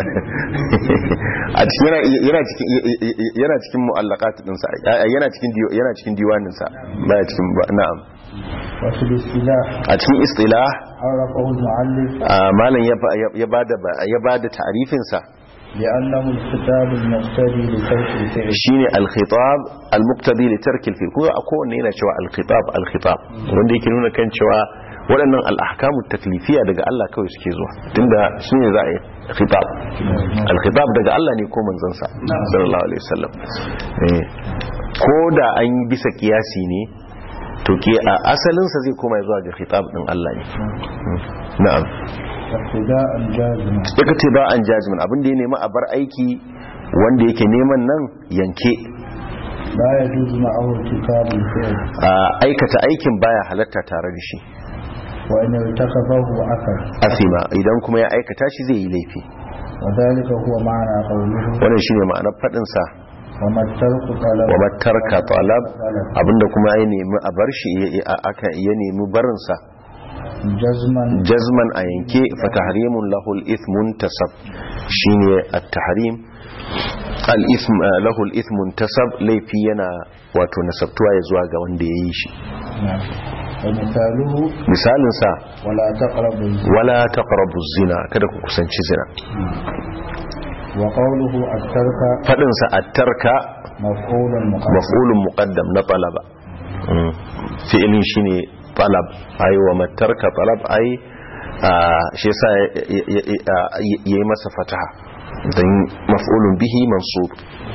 Speaker 1: a cikin yana yana cikin yana cikin mu'allaqat din sa yana cikin diwa- yana cikin diwanin sa baya cikin ba- na'am
Speaker 2: وفي الاصطلاح
Speaker 1: a cikin istilah
Speaker 2: عرفه المؤلف
Speaker 1: a malam ya ba- ya bada ya bada ta'rifin sa
Speaker 2: لأنه الكتاب المقتدي لترك الفعل
Speaker 1: shine al-khitab al-muqtadi li tarki al-fi'l ko a kowanne yana cewa al-khitab al-khitab wanda yake nuna kan cewa waɗannan al-ahkamu taklifiya daga Allah kawai suke zuwa tunda shine za a yi khitab al-khitab daga Allah ne ko manzon sa sallallahu alaihi wasallam eh ko da an yi bisa kiyasi ne to ke a asalin sa zai koma zuwa ga khitab din Allah ne na'am
Speaker 2: ابتداء جازما
Speaker 1: daga ce ba an jazmin abin da ya nemi a bar aiki wanda yake neman nan yanke
Speaker 2: لا يجوز معه ارتكاب الفعل
Speaker 1: a aikata aikin baya halatta tare da shi
Speaker 2: وإن ارتكبه أثر
Speaker 1: asima idan kuma ya aikata shi zai yi laifi
Speaker 2: وذلك هو معنى قوله
Speaker 1: wannan shine ma'anar fadin sa
Speaker 2: وما الترك طلب
Speaker 1: wa matarka talab abinda kuma ya nemi a bar shi ya- ya- aka ya nemi barin sa
Speaker 2: جزما
Speaker 1: jazman a yanke fa tahrimun lahu al-ithmun tasab shine at-tahrim al-ithm lahu al-ithmun tasab laifi yana wato nasabtuwa ya zuwa ga wanda ya yi shi
Speaker 2: نعم. ومثاله
Speaker 1: misalin sa
Speaker 2: ولا تقربوا الزنا
Speaker 1: wala taqrabu zina kada ku kusanci zina
Speaker 2: وقوله الترك
Speaker 1: fadin sa at-tarka
Speaker 2: مفعول مقدم
Speaker 1: maf'ulun muqaddam na talaba Mm. fi'ilin shine talab ai wa matarka talab ai ah, shi yasa ya- ya- ya- yayi masa fataha dan maf'ulun bihi mansub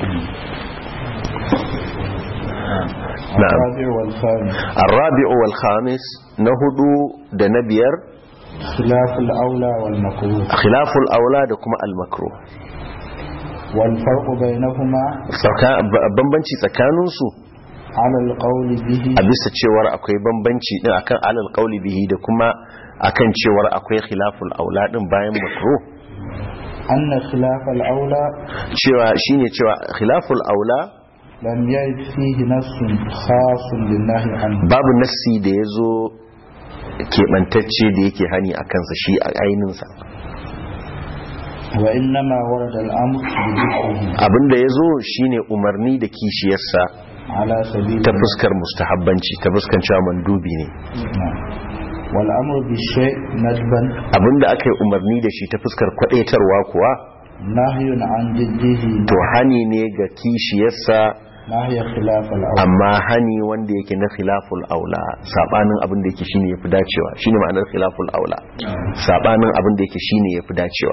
Speaker 1: na'am
Speaker 2: الرابع والخامس
Speaker 1: الرابع والخامس نهدو da na biyar
Speaker 2: خلاف الأولى والمكروه
Speaker 1: khilaful aula da kuma al-makruh
Speaker 2: والفرق بينهما
Speaker 1: Tsaka- ba- bambanci tsakaninsu
Speaker 2: على القول به
Speaker 1: a bisa cewar akwai bambanci din akan alal qauli bihi da kuma akan cewar akwai khilaful aula din bayan makruh
Speaker 2: أن خلاف الأولى
Speaker 1: cewa shine cewa khilaful aula
Speaker 2: لم يرد فيه نص خاص لله عنه
Speaker 1: babu nassi da yazo keɓantacce da yake hani a kansa shi a ainihinsa
Speaker 2: وإنما ورد الأمر بذكره
Speaker 1: abinda yazo shine umarni da kishiyarsa
Speaker 2: على سبيل
Speaker 1: ta fuskar mustahabbanci ta fuskar cewa mandubi ne
Speaker 2: نعم. والأمر بالشيء ندبا
Speaker 1: abinda aka yi umarni da shi ta fuskar kwadaitarwa kuwa
Speaker 2: نهي عن جده
Speaker 1: to hani ne ga kishiyarsa
Speaker 2: نهي خلاف الأولى
Speaker 1: amma hani wanda yake na khilaful aula sabanin abin da yake shine yafi dacewa shine ma'anar khilaful aula sabanin abin da yake shine yafi dacewa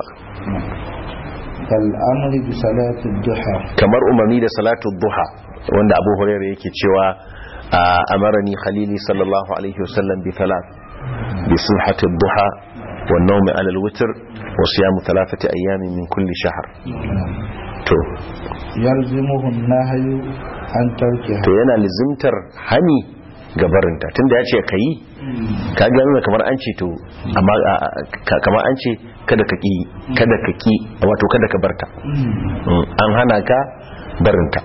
Speaker 2: كالأمر بصلاة الضحى
Speaker 1: kamar umarni da salatu duha wanda Abu Hurairah yake cewa a- amarani khalili sallallahu alaihi wasallam bi thalath bi sulhati duha wa nawmi ala al-witr wa siyam thalathati ayyamin min kulli shahr to
Speaker 2: يلزمه النهي عن تركها
Speaker 1: to yana lizimtar hani ga barinta tunda ya ce ka yi ka gano kamar an ce to amma a- a- ka- kamar an ce kada ka ki kada ka ki wato kada ka barta Mm, an hana ka barinta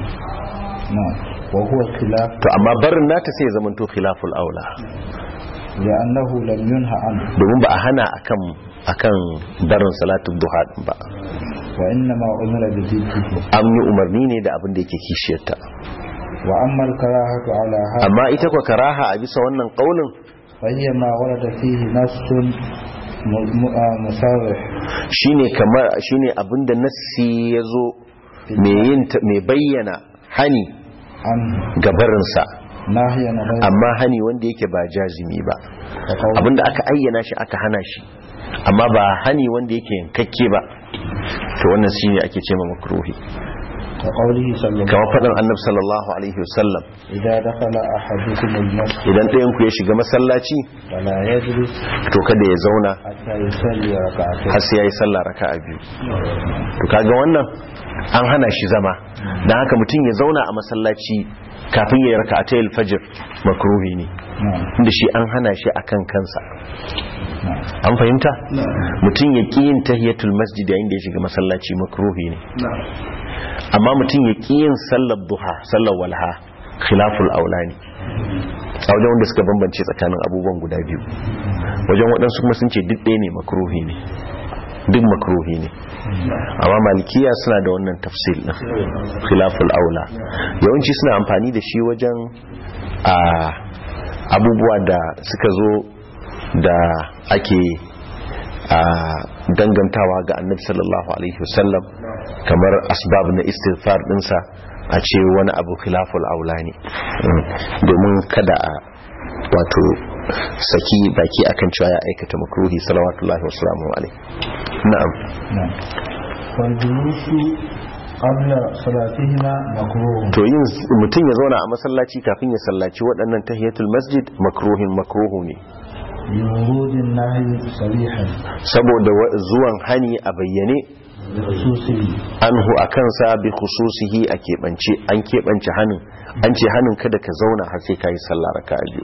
Speaker 2: نعم وهو خلاف
Speaker 1: to amma barin nata sai ya zama to khilaful aula
Speaker 2: لأنه لم ينهى عنه
Speaker 1: domin ba a hana akan akan barin salatul duha din ba
Speaker 2: وإنما أمر بذكره
Speaker 1: an yi umarni ne da abin da yake kishiyarta
Speaker 2: وأما الكراهة على هذا
Speaker 1: amma ita kwa karaha a bisa wannan kaulin
Speaker 2: فهي ما ورد فيه نص م- م- آه مصرح
Speaker 1: shine kamar shine abinda nassi yazo mai yin ta- mai bayyana hani
Speaker 2: عنه
Speaker 1: gabarinsa
Speaker 2: نهيا غير
Speaker 1: amma hani wanda yake ba jazimi ba
Speaker 2: كقول-
Speaker 1: abinda aka ayyana shi aka hana shi amma ba hani wanda yake yankakke ba to wannan shine ake ce ma makruhi
Speaker 2: كقوله صلى الله
Speaker 1: kamar faɗin annabi sallallahu alaihi wasallam
Speaker 2: إذا دخل أحدكم المسجد
Speaker 1: idan ɗayan ku ya shiga masallaci
Speaker 2: فلا يجلس
Speaker 1: to kada ya zauna
Speaker 2: حتى يصلي ركعتين
Speaker 1: har sai yayi sallah raka'a biyu to kaga wannan an hana shi zama dan haka mutum ya zauna a masallaci kafin ya yi raka'atayil fajr makruhi ne
Speaker 2: نعم
Speaker 1: inda shi an hana shi akan kansa
Speaker 2: نعم
Speaker 1: an fahimta mutum ya ƙi yin tahiyatul masjid yayin da ya shiga masallaci makruhi ne amma mutum ya ƙi yin sallar duha sallar walha khilaful aula ne a wajen wanda suka bambance tsakanin abubuwan guda biyu wajen waɗansu kuma sun ce duk ɗaya ne makruhi ne duk makruhi ne amma malikiya suna da wannan tafsil ɗin khilaful aula yawanci suna amfani da shi wajen a abubuwa da suka zo da ake a dangantawa ga annabi sallallahu alaihi wasallam kamar asbab na istighfar dinsa a ce wani abu khilaful aula ne Mm. domin kada a wato saki baki akan cewa ya aikata makruhi salawatullahi wa salamu alaihi na'am
Speaker 2: نعم والجلوس قبل صلاتهما مكروه
Speaker 1: to yin mutum ya zauna a masallaci kafin ya sallaci waɗannan tahiyatul masjid makruhin makruhu ne
Speaker 2: لورود النهي صريحا
Speaker 1: saboda wa- zuwan hani a bayyane
Speaker 2: بخصوصه
Speaker 1: anhu a kansa bi khususihi a keɓance an keɓance hanin an ce hanin kada ka zauna har sai ka yi sallah raka'a biyu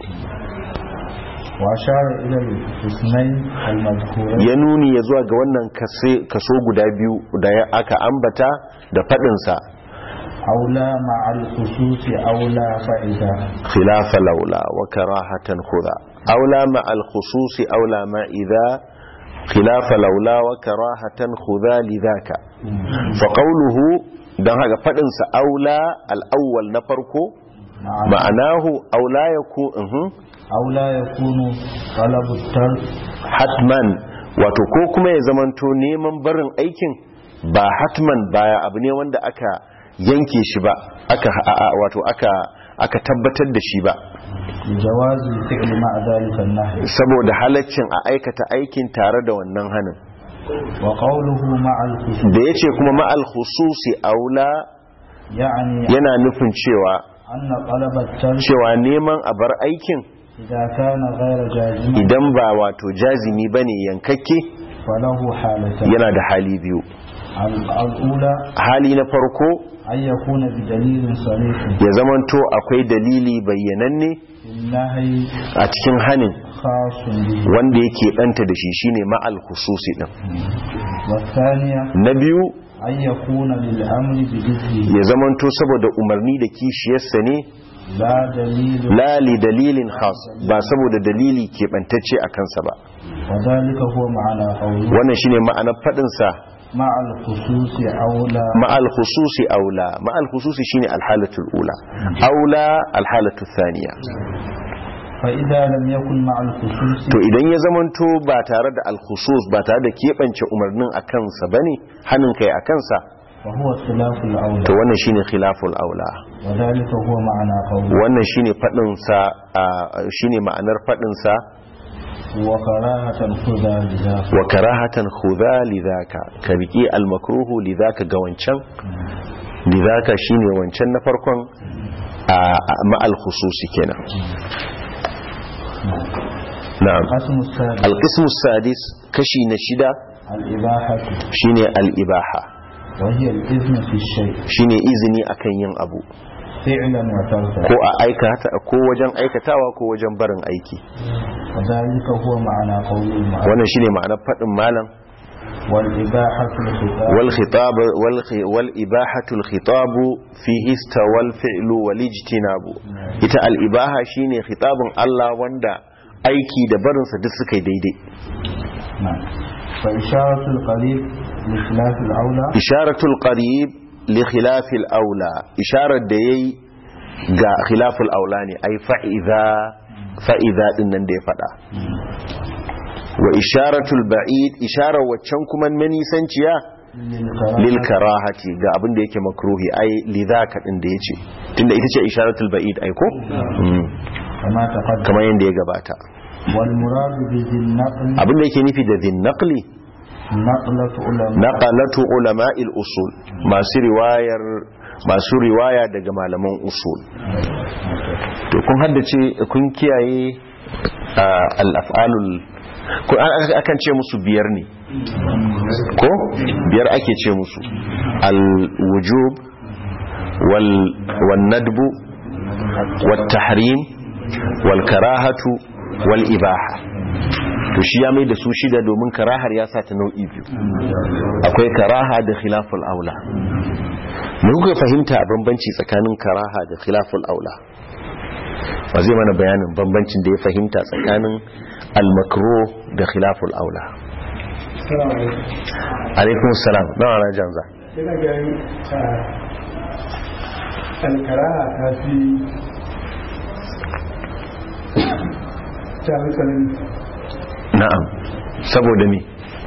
Speaker 2: وأشار إلى الاثنين المذكورين
Speaker 1: ya nuni ya zuwa ga wannan kase- kaso guda biyu da ya aka ambata da faɗinsa
Speaker 2: أولى مع الخصوص أولى فإذا
Speaker 1: khilafa laula wa karahatan khudha aula ma al khususi aula ma idha khilafa laula wa karahatan khudha lidhaka fa qawluhu dan haka faɗinsa aula al awwal na farko
Speaker 2: مع
Speaker 1: ma'anahu aula yakun uhum,
Speaker 2: أولى يكون طلب الترك
Speaker 1: hatman wato ko kuma ya zamanto neman barin aikin ba hatman baya abu ne wanda aka yanke shi ba aka a- a- wato aka aka tabbatar da shi ba
Speaker 2: لجواز الفعل مع ذلك النهي
Speaker 1: saboda halaccin a aikata aikin tare da wannan hanin
Speaker 2: وقوله مع الخصوص
Speaker 1: da ya ce kuma ma'al khususi aula
Speaker 2: يعني
Speaker 1: yana nufin cewa
Speaker 2: أن طلب الترك
Speaker 1: cewa neman a bar aikin
Speaker 2: إذا كان غير جازم
Speaker 1: idan ba wato jazimi bane yankakke
Speaker 2: فله حالتان
Speaker 1: yana da hali biyu
Speaker 2: الأولى
Speaker 1: hali na farko
Speaker 2: أن يكون بدليل صريح
Speaker 1: ya zamanto akwai dalili bayyananne
Speaker 2: في النهي
Speaker 1: a cikin hanin
Speaker 2: خاص به
Speaker 1: wanda yake ɗanta da shi shine ma'al khususi din
Speaker 2: والثانية
Speaker 1: na biyu
Speaker 2: أن يكون للأمر بإذنه
Speaker 1: ya zamanto saboda umarni da kishiyarsa ne
Speaker 2: لا دليل
Speaker 1: la li dalilin khas ba saboda dalili keɓantacce a kansa ba
Speaker 2: وذلك هو معنى قوله
Speaker 1: wannan shine ma'anar faɗin sa
Speaker 2: مع الخصوص أولى
Speaker 1: ma'al khususi aula ma'al khususi shine alhalatul ula aula alhalatul thaniya
Speaker 2: فإذا لم يكن مع الخصوص
Speaker 1: to idan ya zamanto ba tare da alkhusus ba tare da keɓance umarnin a kansa bane hannun kai a kansa
Speaker 2: فهو خلاف الأولى
Speaker 1: to wannan shine khilaful aula
Speaker 2: وذلك هو معنى قوله
Speaker 1: wannan shine fadin sa shine ma'anar fadin sa
Speaker 2: وكراهة خذا لذاك
Speaker 1: wa karahatan khudha lidhaka ka riki al makruhu lidhaka ga wancan lidhaka shine wancan na farkon a ma al khususi kenan na'am
Speaker 2: القسم السادس
Speaker 1: al qismu sadis kashi na shida
Speaker 2: الإباحة
Speaker 1: shine al ibaha
Speaker 2: وهي الإذن في الشيء
Speaker 1: shine izini akan yin abu
Speaker 2: فعلا وتركا
Speaker 1: ko a aikata ko wajen aikatawa ko wajen barin aiki
Speaker 2: وذلك هو معنى قول المؤلف
Speaker 1: wannan shine ma'anar fadin malam
Speaker 2: والإباحة الخطاب
Speaker 1: والخطاب والخ- والإباحة الخطاب فيه استوى الفعل والاجتناب ita al'ibaha shine khitabun Allah wanda aiki da barinsa duk suka yi daidai
Speaker 2: نعم فإشارة القريب لخلاف الأولى
Speaker 1: isharatul qarib li khilafil aula isharar da yayi ga khilaful aula ne ai fa'iza fa'iza din nan da ya fada wa isharatul ba'id isharar waccan kuma manisanciya lil karahati ga abin da yake makruhi ai lidhaka din da yace tunda ita ce isharatul ba'id ai ko Mm.
Speaker 2: كما تقدم
Speaker 1: kamar yanda ya gabata
Speaker 2: والمراد بذي النقل
Speaker 1: abin da yake nufi da dhin naqli
Speaker 2: نقلة علماء
Speaker 1: naqalatu ulama'il usul masu riwayar masu riwaya daga malaman usul to kun haddace kun kiyaye ah, al-af'alul ko an- akan ce musu biyar ne ko biyar ake ce musu al-wujub wal wan nadbu wat tahrim wal karahatu wal ibaha to shi ya mai da su shida domin karahar ya sa ta nau'i biyu akwai karaha da khilaful aula me kuka fahimta a bambanci tsakanin karaha da khilaful aula ba zai mana bayanin bambancin da ya fahimta tsakanin al-makro da khilaful aula alaikun salam na wala janza
Speaker 3: yana ganin alkaraha ta fi ta fi tsanani
Speaker 1: na'am saboda me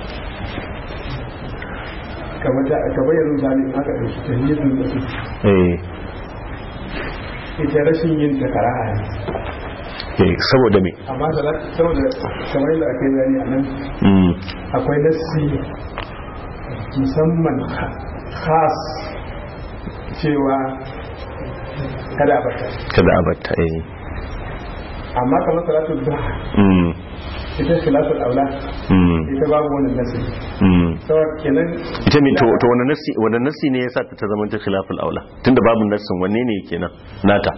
Speaker 3: kamar ta kamar yanzu zane aka ɗauki ta yin da su
Speaker 1: eh
Speaker 3: ita rashin yin ta karaha ne
Speaker 1: Eh, saboda me
Speaker 3: amma salat saboda kamar yadda ake bayani a nan
Speaker 1: Mm,
Speaker 3: akwai nassi musamman khas cewa kada a bata
Speaker 1: kada a batta eh
Speaker 3: amma kamar salatul duha
Speaker 1: Mm,
Speaker 3: ita salatul aula
Speaker 1: mm,
Speaker 3: ita babu wannan nassi
Speaker 1: mm.
Speaker 3: saboda kenan
Speaker 1: ita me to to wani nassi wani nassi ne yasa ta zama ta khilaful aula tunda babu nassin wanne ne kenan nata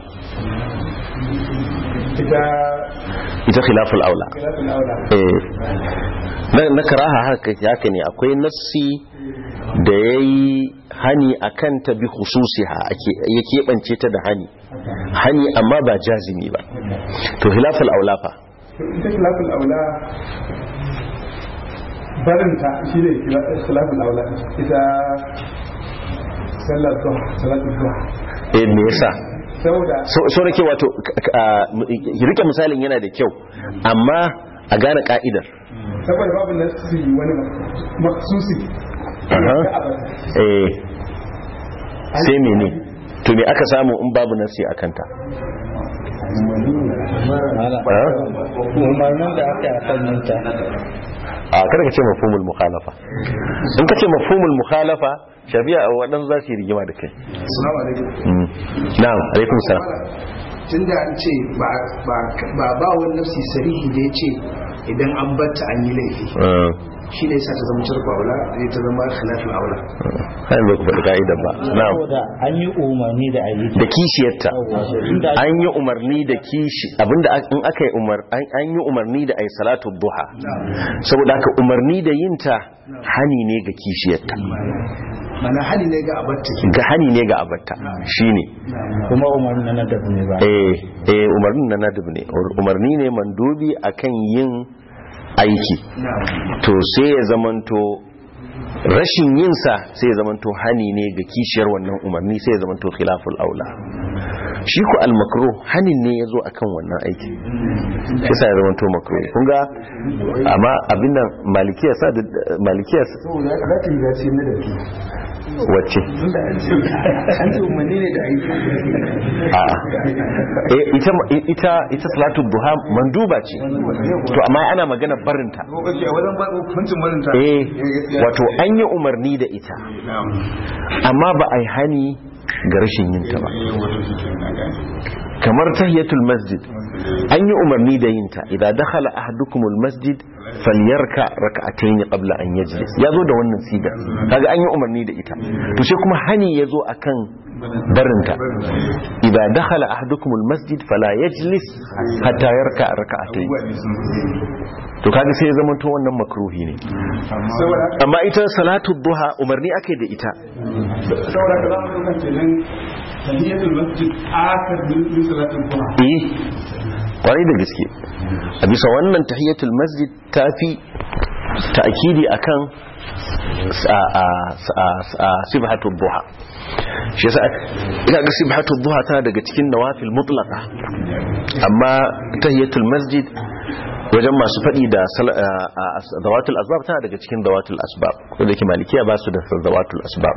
Speaker 3: ita
Speaker 1: ita khilaful aula
Speaker 3: salatul aula
Speaker 1: eh na, na karaha haka haka ne akwai nassi da yayi hani akan ta bi khususiha ake ya keɓance ta da hani hani amma ba jazimi ba to khilaful aula fa
Speaker 3: ita salatul aula barinta shi ne salatul aula ita sallar duha salatul duha
Speaker 1: eh me yasa
Speaker 3: saboda
Speaker 1: so so nake wato k- k- ah, m- rike misalin yana da kyau amma a gane ka'idar
Speaker 3: saboda babu nasi wani maksusi
Speaker 1: Aha. eh sai mene to me aka samu in babu nasi a kanta
Speaker 2: umarnin da aka yi a kan yinta
Speaker 1: a kada ka ce mafhumul mukhalafa in ka ce mafhumul mukhalafa shafi'a a waɗansu za su yi rigima da kai
Speaker 6: assalamu alaikum
Speaker 1: Mm. na'am alaikum salam
Speaker 7: tun da an ce ba ba ba wani nafsi sarihi da ya ce idan an batta an yi laifi
Speaker 1: Uh,
Speaker 7: shi ne sa ta zama cirka aula zai ta zama khilafin aula
Speaker 1: har yanzu ku faɗi ka'idar ba na'am
Speaker 2: saboda an yi umarni da ayi
Speaker 1: da kishiyarta
Speaker 2: inda
Speaker 1: an yi umarni da kishi abinda a- in aka yi umar an an yi umarni da ai salatu duha saboda haka umarni da yinta hani ne ga kishiyarta
Speaker 7: mana hali ne ga abatta ke
Speaker 1: ga hani ne ga abatta shine
Speaker 2: kuma umarni na nadab ne ba
Speaker 1: eh eh umarni na nadib ne umarni ne mandubi akan yin aiki to sai ya zamanto rashin yinsa sai ya zamanto hani ne ga kishiyar wannan umarni sai ya zamanto khilaful aula shi ku al-makro hanin ne ya zo akan wannan aiki shi sa ya zamanto makro kun ga amma abin nan malikiya sa da malikiya sa-
Speaker 7: saboda za ta yi zace na da ke
Speaker 1: wacce
Speaker 7: an ce umarni ne da aiki
Speaker 1: a'a eh ita ita ita salatu duha manduba ce to amma ana magana barinta
Speaker 6: ko kake a wajen ba hukuncin barinta
Speaker 1: eh wato an yi umarni da ita amma ba a yi hani ga rashin yinta ba kamar tahiyatul masjid an yi umarni da yinta idan dakhala ahadukumul masjid falyarka rak'atayn qabla an yajlis yazo da wannan siga kaga an yi umarni da ita to sai kuma hani yazo akan barinta idan dakhala ahadukumul masjid fala yajlis hatta yarka rak'atayn to kaga sai ya zama to wannan makruhi ne
Speaker 3: saboda
Speaker 1: amma ita salatu duha umarni ake da ita
Speaker 3: saboda ka zama ɗaukar kenan tahiyatul masjid akar min salatul duha
Speaker 1: eh kwarai da gaske a bisa wannan tahiyatul masjid ta fi ta'kidi akan sibhatul duha shi yasa ina ga sibhatul duha tana daga cikin nawafil mutlaqa amma tahiyatul masjid wajen masu faɗi da sal- a- a- zawatul asbab tana daga cikin zawatul asbab ko da ke malikiya ba su da zawatul asbab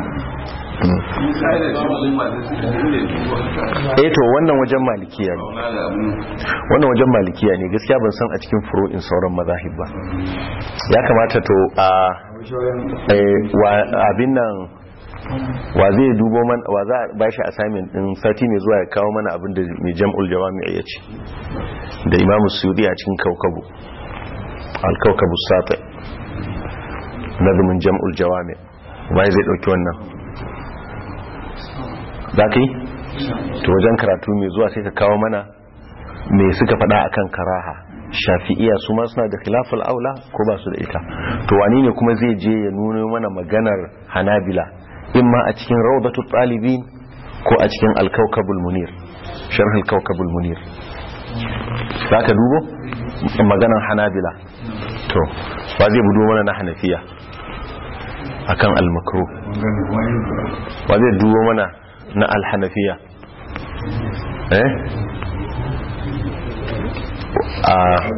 Speaker 1: eh to wannan wajen malikiya ne wannan wajen malikiya ne gaskiya ban san a cikin furu'in sauran mazahib ba ya kamata to a eh, wa- abin nan wa zai dubo man wa za a bashi assignment din sati mai zuwa ya kawo mana abin da mai jam'ul jawami ya ce da imamu suyudi a cikin kaukabu al-kaukabu sati nazumin jam'ul jawami wai zai dauki wannan za ka yi to wajen karatu mai zuwa sai ka kawo mana me suka faɗa akan karaha shafi'iya su ma suna da khilaful aula ko ba su da ita to wani ne kuma zai je ya nuna mana maganar hanabila imma a cikin rawdatul talibin ko a cikin al-kawkabul munir sharh al-kawkabul munir zaka dubo maganar hanabila to ba zai budo mana na hanafiya akan al-makruh ba zai dubo mana na al-hanafiya eh a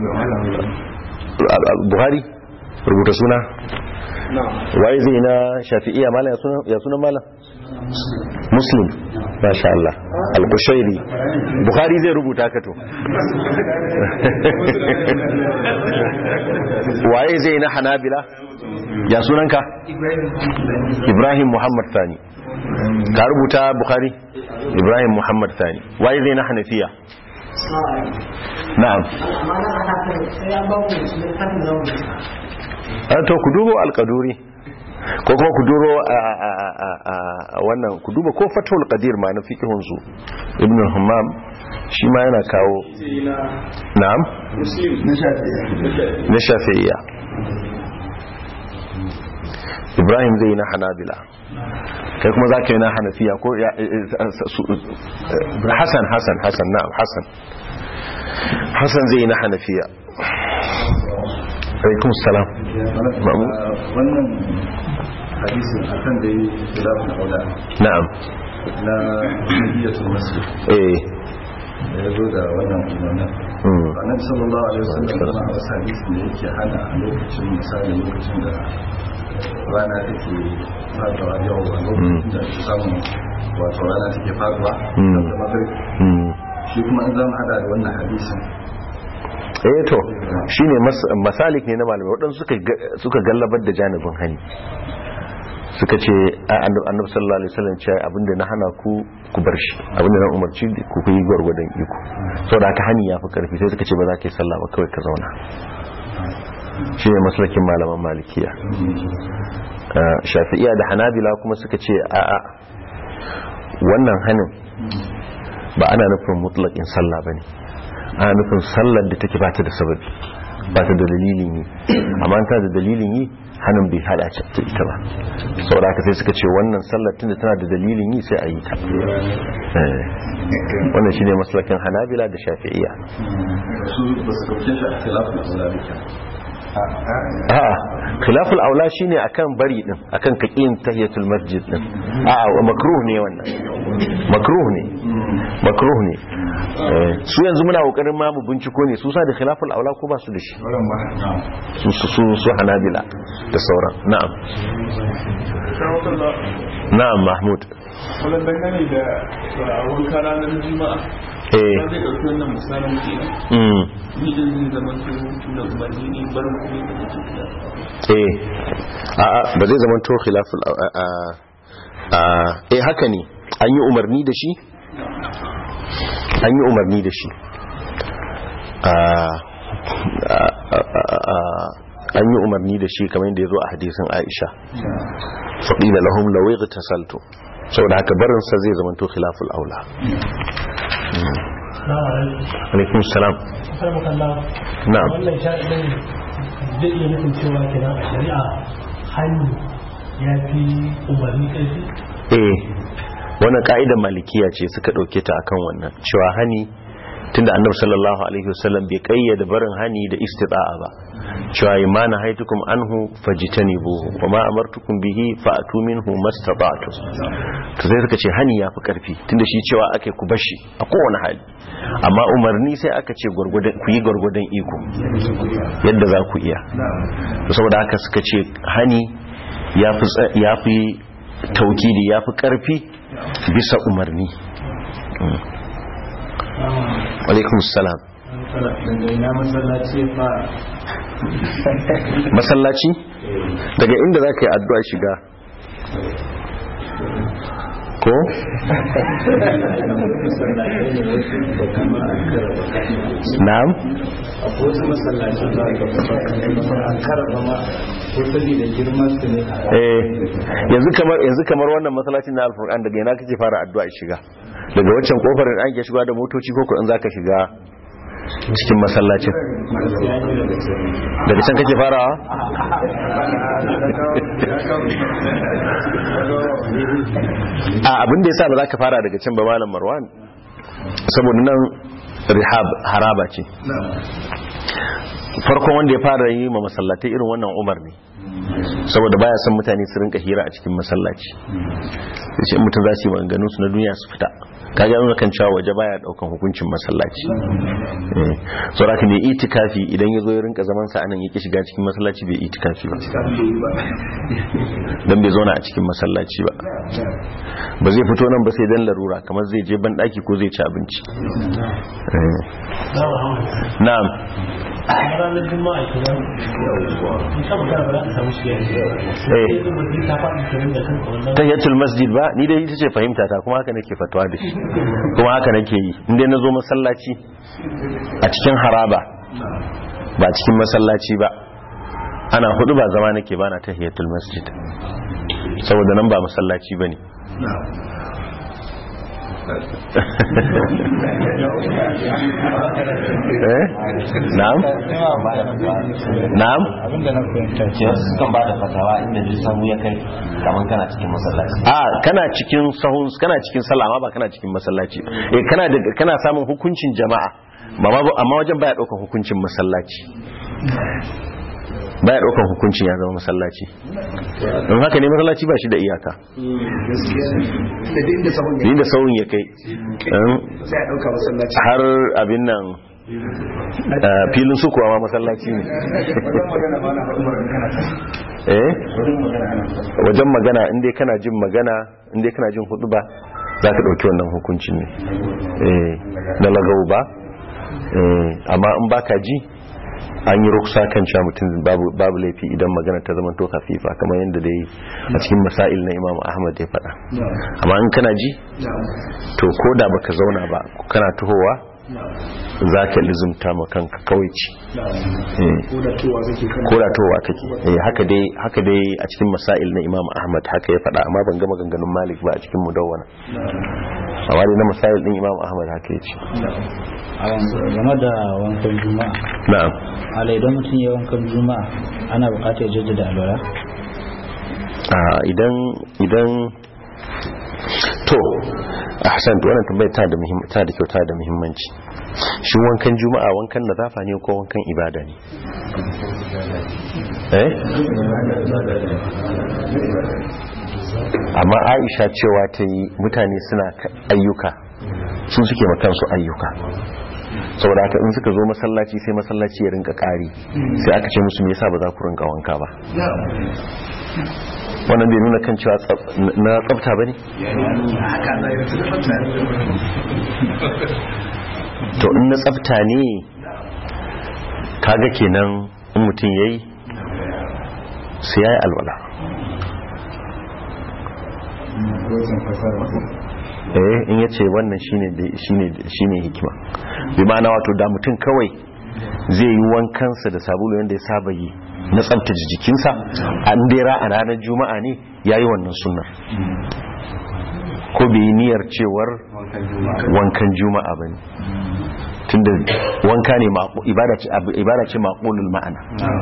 Speaker 1: buhari rubuta suna waye zai na shafi'iya malam ya suna malam muslim masha Allah al-kushairi bukhari zai rubuta ka to waye zai na hanabila ya sunanka ibrahim muhammad sani ka rubuta bukhari ibrahim muhammad sani waye zai na hanafiya na'am a to ku dubo alkaduri ko kuma ku duro a wannan ku duba ko fatul qadir ma na fiqhun su ibn hammam shi ma yana kawo na'am na shafi'iyya ibrahim zai na hanabila kai kuma za ka yi na hanafiya ko hassan hassan hassan na'am hassan hassan zai yi na hanafiya alaikum salam
Speaker 5: wannan hadisin akan da yi khilafin aula
Speaker 1: na'am
Speaker 5: na nabiyatul masjid
Speaker 1: eh
Speaker 5: da ya zo da wannan umarnin
Speaker 1: mm.
Speaker 5: annabi sallallahu alaihi wasallam kuma a wasu hadisin da yake hana a lokacin misali lokacin da rana take faduwa yau a lokacin da ake samun wato rana take faduwa
Speaker 1: Mm.
Speaker 5: da magrib
Speaker 1: Mm.
Speaker 5: shi kuma an zama hada da wannan hadisin
Speaker 1: eh to shine mas- masalik ne na malamai waɗansu suka ga- suka gallabar da janibin hani suka ce a annabi annabi sallallahu alaihi wasallam ce abinda na hana ku ku bar shi abinda na umarci ku ku yi gwargwadon iko saboda haka hani ya fi karfi sai suka ce ba za ka yi sallah ba kawai ka zauna shi ne maslakin malaman malikiya Uh, shafi'iya da hanabila kuma suka ce a a wannan hanin ba ana nufin mutlaƙin sallah ba ne ana nufin sallar da take bata da sababi bata da dalilin yi amma ta da dalilin yi hannun bai hada ce ta ita ba saboda haka sai suka ce wannan sallar tunda tana da dalilin yi sai a yi ta Eh, wannan shine maslakin hanabila da shafi'iyya
Speaker 5: su ba su kauce shi a khilafin aula ne
Speaker 1: a'a khilaful aula shine akan bari din akan kakin tahiyatul masjid din a'a makruh ne wannan makruh ne makruh ne Eh, su yanzu muna kokarin ma mu binciko ne su sa da khilaful aula ko ba su da shi
Speaker 6: wurin ba
Speaker 1: su su su, su hanabila da sauran na'am na'am mahmud
Speaker 3: wannan dangane da wanka ranar juma'a
Speaker 1: eh
Speaker 3: zai ɗauki wannan misalin kenan
Speaker 1: mm
Speaker 3: ni din zai zama da umarni ne barin kuma da nake kula
Speaker 1: eh a'a ba zai zama to khilaful a a a eh haka ne an yi umarni da shi an yi umarni da shi a an yi umarni da shi kamar yadda ya zo a hadisin aisha faɗila lahum lawai ta salto saboda haka barinsa zai zama to khilaful aula alaikun salam na'am
Speaker 8: wannan shaɗin zai iya nufin cewa kenan a shari'a hannu ya fi umarni ƙarfi
Speaker 1: eh wannan ka'idar malikiya ce suka dauke ta akan wannan cewa hani tunda annabi sallallahu alaihi wasallam bai kayyade barin hani da istita'a ba cewa imana haitukum anhu fajtanibuhu wa ma amartukum bihi fa'tu minhu mastata'tu to sai suka ce hani yafi karfi tunda shi cewa ake ku bashi a kowane hali amma umarni sai aka ce gurgurdan ku yi gurgurdan iko yadda za ku iya to saboda haka suka ce hani yafi tsa- yafi taukidi yafi karfi bisa umarni alaikun salam
Speaker 2: ina masallaci ya fara
Speaker 1: masallaci daga inda za ka yi addu'a shiga ko? na'am
Speaker 2: akwai wasu masallaci ba ga an karaba ma ko saboda girman su ne
Speaker 1: eh yanzu kamar yanzu kamar wannan masallacin na alfurqan daga ina kake fara addu'a shiga daga waccan kofar da ake shiga da motoci ko ko in zaka shiga cikin masallacin daga can kake farawa a abin da yasa ba za ka fara daga can ba malam marwan saboda nan rihab haraba ce farkon wanda ya fara yi ma masallatai irin wannan umar ne saboda baya son mutane su rinka hira a cikin masallaci sai mutum za su yi maganganun su na duniya su fita kaga yana kan cewa waje baya daukan hukuncin masallaci eh saboda ka ne itikafi idan ya zo ya rinka zaman sa anan yake shiga cikin masallaci bai itikafi ba dan bai zauna a cikin masallaci ba ba zai fito nan ba sai dan larura kamar zai je ban daki ko zai ci abinci Eh. na'am
Speaker 8: a ranar juma'a kenan in ka magana ba za ka samu shi yanzu sai kuma sai ta faɗi kenan da kanka wannan
Speaker 1: tahiyatul masjid ba ni dai ita ce fahimta ta kuma haka nake fatawa da shi kuma haka nake yi inda na zo masallaci a cikin haraba ba cikin masallaci ba ana hudu ba zama nake ba na tahiyatul masjid saboda nan ba masallaci ba ne eh na'am na'am
Speaker 2: abinda na fahimta ce
Speaker 9: kan ba da fatawa inda duk sahu ya kai kamar kana cikin masallaci
Speaker 1: a kana cikin sahun kana cikin sallah amma ba kana cikin masallaci eh kana da kana samun hukuncin jama'a amma ba- amma wajen baya daukar hukuncin masallaci baya daukar hukuncin ya zama masallaci don haka ne masallaci ba shi da iyaka
Speaker 7: gaskiya da duk inda sabon ya
Speaker 1: inda sahun ya kai um,
Speaker 7: sai a dauka masallaci
Speaker 1: har abin nan eh, filin su kuwa ma masallaci ne
Speaker 6: wajen magana ba na faɗin magana
Speaker 1: eh
Speaker 6: wajen magana ana faɗin
Speaker 1: wajen magana inda kana jin magana inda kana jin hudu ba za ka ɗauki wannan hukuncin ne eh na lagau ba eh amma in baka ji an yi ruksa kan cewa mutum babu babu laifi idan magana ta zama to kafifa kamar yadda dai a cikin masail na Imam Ahmad ya faɗa amma in kana ji to ko da baka zauna ba kana tuhowa za ka lizumta ma kanka kawai ci eh
Speaker 7: ko da towa zake kan
Speaker 1: ko da towa kake eh haka dai haka dai a cikin masail na Imam Ahmad haka ya faɗa amma ban ga maganganun Malik ba a cikin mudawwana amma dai na masail din Imam Ahmad haka ya ce
Speaker 2: game da wankan juma'a
Speaker 1: na'am
Speaker 2: ala idan mutum ya wankan juma'a ana bukatar ya jaddada alwala
Speaker 1: a idan idan to ahsan to wannan tambayar ta da muhim ta da kyau ta da muhimmanci shi wankan juma'a wankan nazafa ne ko wankan ibada ne eh amma Aisha cewa ta yi mutane suna ka- ayyuka su suke ma kansu ayyuka saboda haka in suka zo masallaci sai masallaci ya rinka kari sai aka ce musu me yasa ba za ku rinka wanka ba wannan bai nuna kan cewa tsaf- na tsafta ba ne to in na tsafta ne kaga kenan in mutum ya yi sai ya yi alwala
Speaker 6: wajen fasara
Speaker 1: eh in ya ce wannan shine da- shine shine hikima bi ma'ana wato da mutum kawai zai yi wankansa da sabulu yadda ya saba yi na tsabtace jikinsa an dera a ranar juma'a ne ya yi wannan sunnar ko bai yi niyyar cewar wankan juma'a ba ne tunda wanka ne maƙu- ibada ce abu- ibada ce maƙulul ma'ana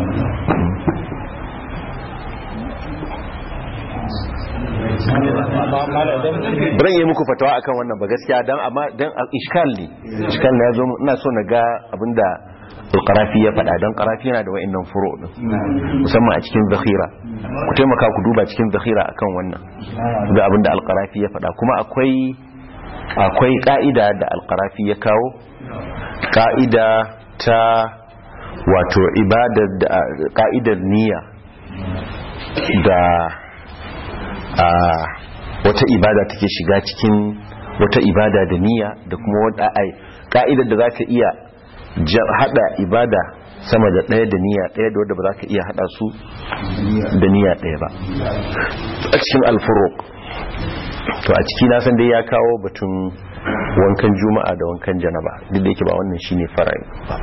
Speaker 1: Biran yi muku fatawa akan wannan ba gaskiya dan amma dan iskal ne iskal ne yazo ina so na ga abinda al-qarafi ya faɗa dan qarafi yana da wa'annan furo din musamman a cikin zakhira ku taimaka ku duba cikin zakhira akan wannan ga abinda al-qarafi ya faɗa kuma akwai akwai ka'ida da al-qarafi ya kawo ka'ida ta wato ibadar da ka'idar niyya da a wata ibada take shiga cikin wata ibada da niyya da kuma wata ai ka'idar da zaka iya ja- hada ibada sama da ɗaya da niyya ɗaya da wadda ba za ka iya hada su da niyya ɗaya ba a cikin alfuruk to a ciki na san dai ya kawo batun wankan juma'a da wankan janaba duk da yake ba wannan shine fara'i ba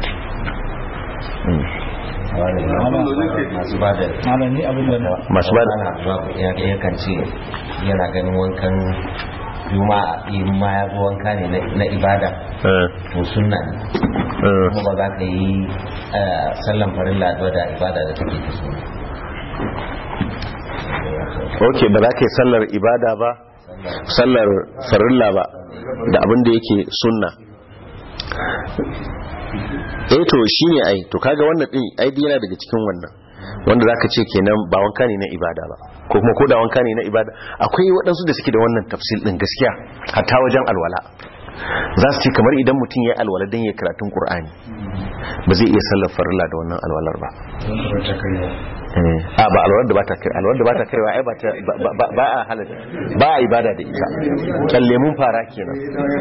Speaker 9: masu ba da
Speaker 2: malam ni abin da
Speaker 1: masu ba da
Speaker 9: ana zuwa ya ya kan ce yana ganin wankan juma'a in ma ya zo wanka ne na- na ibada
Speaker 1: eh,
Speaker 9: to sunna ne
Speaker 1: eh.
Speaker 9: kuma ba za ka yi eh, sallan farilla da da ibada da take ta sunna
Speaker 1: ok ba za ka yi sallar ibada ba sallar farilla ba da abin da yake sunna eh to shine ai to kaga wannan din ai dai yana daga cikin wannan wanda zaka ce kenan ba wanka ne na ibada ba ko kuma ko da wanka ne na ibada akwai waɗansu da suke da wannan tafsil din gaskiya hatta wajen alwala za su ce kamar idan mutum ya yi alwala don ya karatun ƙur'ani ba zai iya sallar farilla da wannan alwalar ba a ba alwalar da ba ta kai alwalar da ba ta kai ai ba ta ba a halatta ba a ibada da ita kyalle mun fara kenan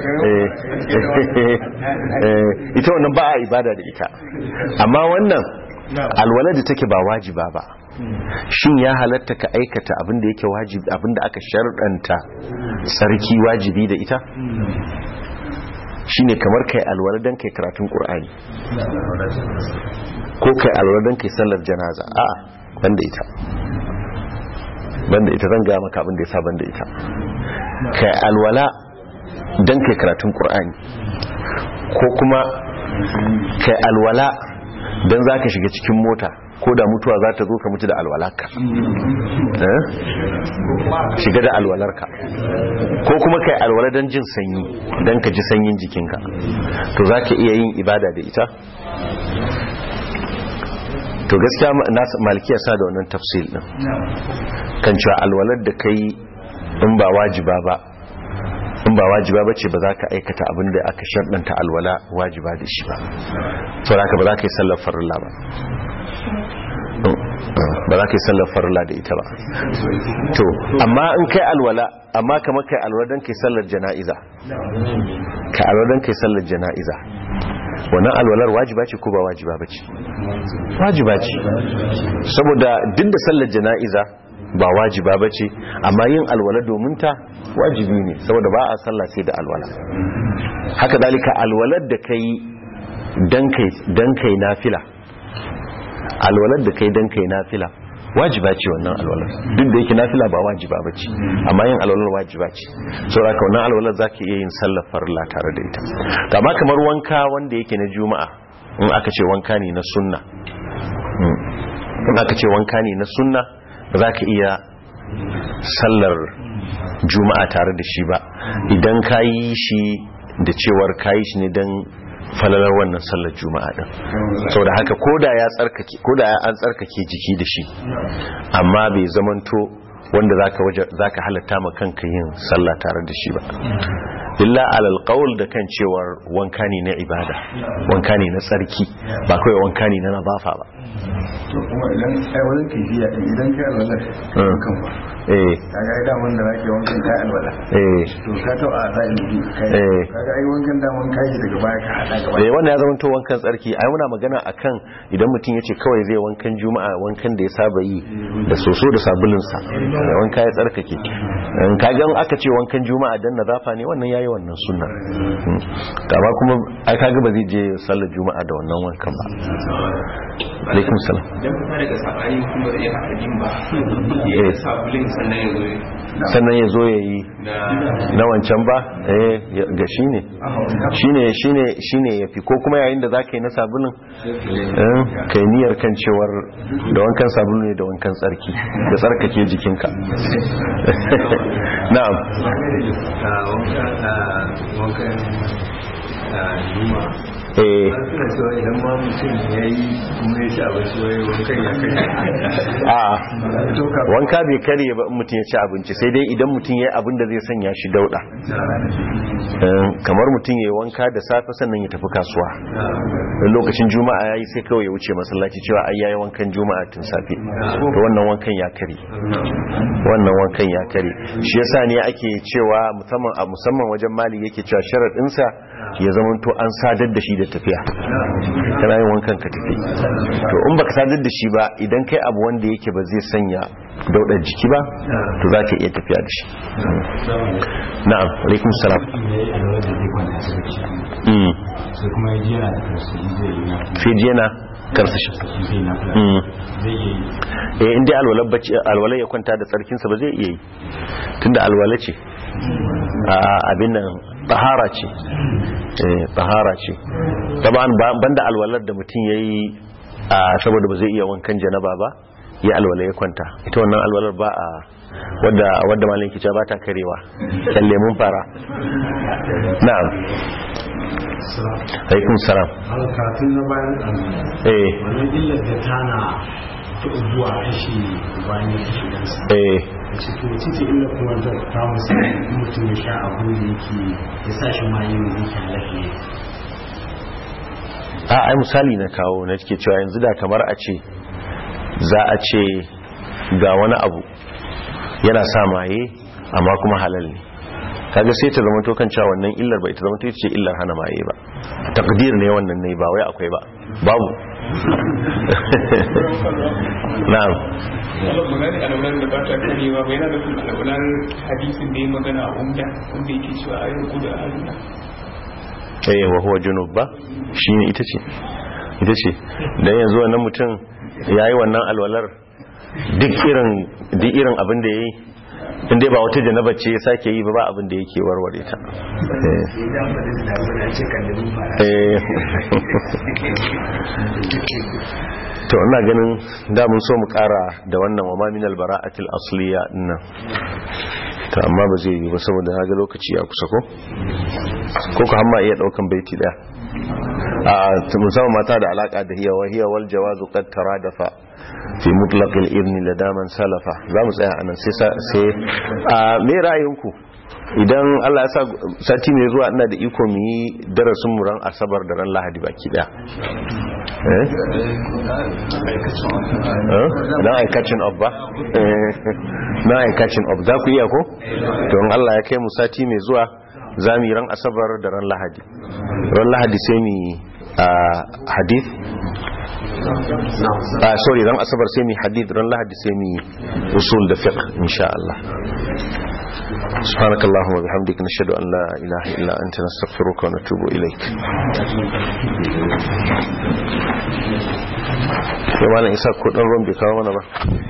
Speaker 1: ita wannan ba a ibada da ita amma wannan alwalar da take ba wajiba ba shin ya halatta ka aikata abinda yake wajibi abinda aka sharɗanta sarki wajibi da ita shine kamar kai alwala dan kai karatun qur'ani ko kai alwala dan kai sallar janaza a banda ita banda ita zan ga maka abin da yasa banda ita kai alwala dan kai karatun qur'ani ko kuma kai alwala dan zaka shiga cikin mota ko da mutuwa za ta zo ka mutu da alwalarka shiga da alwalarka ko kuma kai alwala don jin sanyi don ka ji sanyin jikinka to za ka iya yin ibada da ita to gaskiya malikiya sa da wannan tafsil din kan cewa alwalar da kai in ba wajiba ba in ba wajiba ba ce ba za ka aikata abin da aka sharɗanta alwala wajiba da shi ba saboda haka ba za ka yi sallar farilla ba ba za ka yi sallar farla da ita ba to amma in kai alwala amma kamar kai alwala don kai sallar jana'iza kai alwala don kai sallar jana'iza wannan alwalar wajiba ce ko ba wajiba ba ce wajiba ce saboda duk da sallar jana'iza ba wajiba ba ce amma yin alwala domin ta wajibi ne saboda ba a sallah sai da alwala haka dalika alwalar da kai dan kai nafila alwalar da kai dan kai nafila wajiba ce wannan alwalar duk da yake nafila ba wajiba ba ce amma yin alwalar wajiba ce saboda ka wannan alwalar za ka iya yin sallar farilla tare da ita kama kamar wanka wanda yake na juma'a in aka ce wanka ne na sunna in aka ce wanka ne na sunna ba za ka iya sallar juma'a tare da shi ba idan ka yi shi da cewar ka yi shi ne don falalar wannan sallar juma'a din sau da haka koda ya tsarkake koda ya an tsarkake jiki da shi amma bai zamanto wanda zaka waje zaka halatta ma kanka yin sallah tare da shi ba illa alal qaul da kan cewar wanka ne na ibada wanka ne na tsarki ba kai wanka ne na nazafa ba
Speaker 6: to kuma idan ai wajen kifiya idan kai alwala kan ba
Speaker 1: eh
Speaker 6: kaga ai daman da zake wankan kai alwala
Speaker 1: eh
Speaker 6: to ka to a zai yi kai
Speaker 1: Eh.
Speaker 6: kaga ai wankan da wanka yi daga baya ka hada gaba
Speaker 1: eh wannan ya zama to wankan tsarki ai muna magana akan idan mutum yace kawai zai wankan juma'a wankan da ya saba yi da soso da sabulun sa wanka ya tsarkake in kaga in aka ce wankan juma'a dan nazafa ne wannan yayi wannan sunna Mm. amma kuma ai kaga ba zai je sallar juma'a da wannan wankan ba alaikum salam
Speaker 4: idan kuma daga sabani kuma da ya haɗa yin ba
Speaker 1: Eh.
Speaker 4: ya sabulin sannan ya zo
Speaker 1: sannan ya zo ya yi
Speaker 4: na
Speaker 1: na wancan ba eh ya- ga shi ne shine shine shine yafi ko kuma yayin da zaka yi na sabulun eh kai niyyar kan cewar da wankan sabulu ne da wankan tsarki da tsarkake jikinka na'am
Speaker 5: wankan juma
Speaker 1: eh
Speaker 5: suna cewa idan ma mutum ya yi kuma ya ci abinci wai wankan ya kai
Speaker 1: a wanka bai karye ba in mutum ya ci abinci sai dai idan mutum ya yi abin da zai sanya shi dauda Eh, kamar mutum ya yi wanka da safe sannan ya tafi kasuwa in lokacin juma'a ya yi sai kawai ya wuce masallaci cewa ai yayi wankan juma'a tun safe to wannan wankan ya kare wannan wankan ya kare shi yasa ne ake cewa musamman a musamman wajen mali yake cewa sharadinsa ya zama to an sadar da shi da tafiya kana yin wankan ka tafi to in baka sadar da shi ba idan kai abu wanda yake ba zai sanya daudar jiki ba to za ka iya tafiya da shi na'am alaikum salam Mm.
Speaker 8: sai kuma ya ji yana da tausayi zai yi na
Speaker 1: sai ji yana karsashi
Speaker 8: zai na
Speaker 1: Mm.
Speaker 8: zai yi
Speaker 1: eh inda alwalar bacci alwalar ya kwanta da tsarkinsa ba zai iya yi tunda alwala ce a abin nan tahara ce eh tahara ce taban banda alwalar da mutum yayi a saboda ba zai iya wankan janaba ba ya alwala ya kwanta ita wannan alwalar ba a wadda wadda malin kica ba ta karewa kalle mun fara na'am alaikum salam
Speaker 8: kafin na bayan
Speaker 1: eh
Speaker 8: wannan illar da tana ta ubuwa kashe wani kashe gansa
Speaker 1: eh
Speaker 8: ce to wace ce illa kuma da ta musu mutum ya sha abu da yake ya sa shi ma yin da yake halatta
Speaker 1: a ai misali na kawo na cike cewa yanzu da kamar a ce za a ce ga wani abu yana sa maye amma kuma halal ne kaga sai ta zama to kan cewa wannan illar ba ita zama to ita ce illar hana maye ba takdir ne wannan ne ba wai akwai ba babu na'am
Speaker 3: magana alaunar da ba ta karewa ba yana nufin alaunar hadisin da ya magana a umda wanda yake cewa a yau gudu a halina
Speaker 1: eh wa huwa junub ba shine ita ce ita ce dan yanzu wannan mutum yayi wannan alwalar duk irin duk irin abin da yayi inda ba wata janaba ce ya sake yi ba ba abin da yake warware ta eh to ina ganin da mun so mu kara da wannan wa ma min albara'atil asliya dinnan to amma ba zai yi ba saboda na ga lokaci ya kusa ko ko ka hamma iya daukan baiti daya a musamman mata da alaka da hiya wa hiya wal jawazu qad taradafa fi mutlaq al ibn ladaman salafa za mu tsaya anan sai sai a me ra'ayinku idan Allah ya sa sati mai zuwa ina da iko mu yi darasin mu ran asabar da ran lahadi baki daya eh dan ai catching up ba na ai catching up za ku iya ko to in Allah ya kai mu sati mai zuwa za mu yi ran asabar da ran lahadi ran lahadi sai mu hadith ah sorry ran asabar sai mu hadith ran lahadi sai mu usul da fiqh insha Allah سبحانك اللهم وبحمدك نشهد أن لا إله إلا أنت نستغفرك ونتوب إليك يوانا إساء كودن رمبي كاوانا با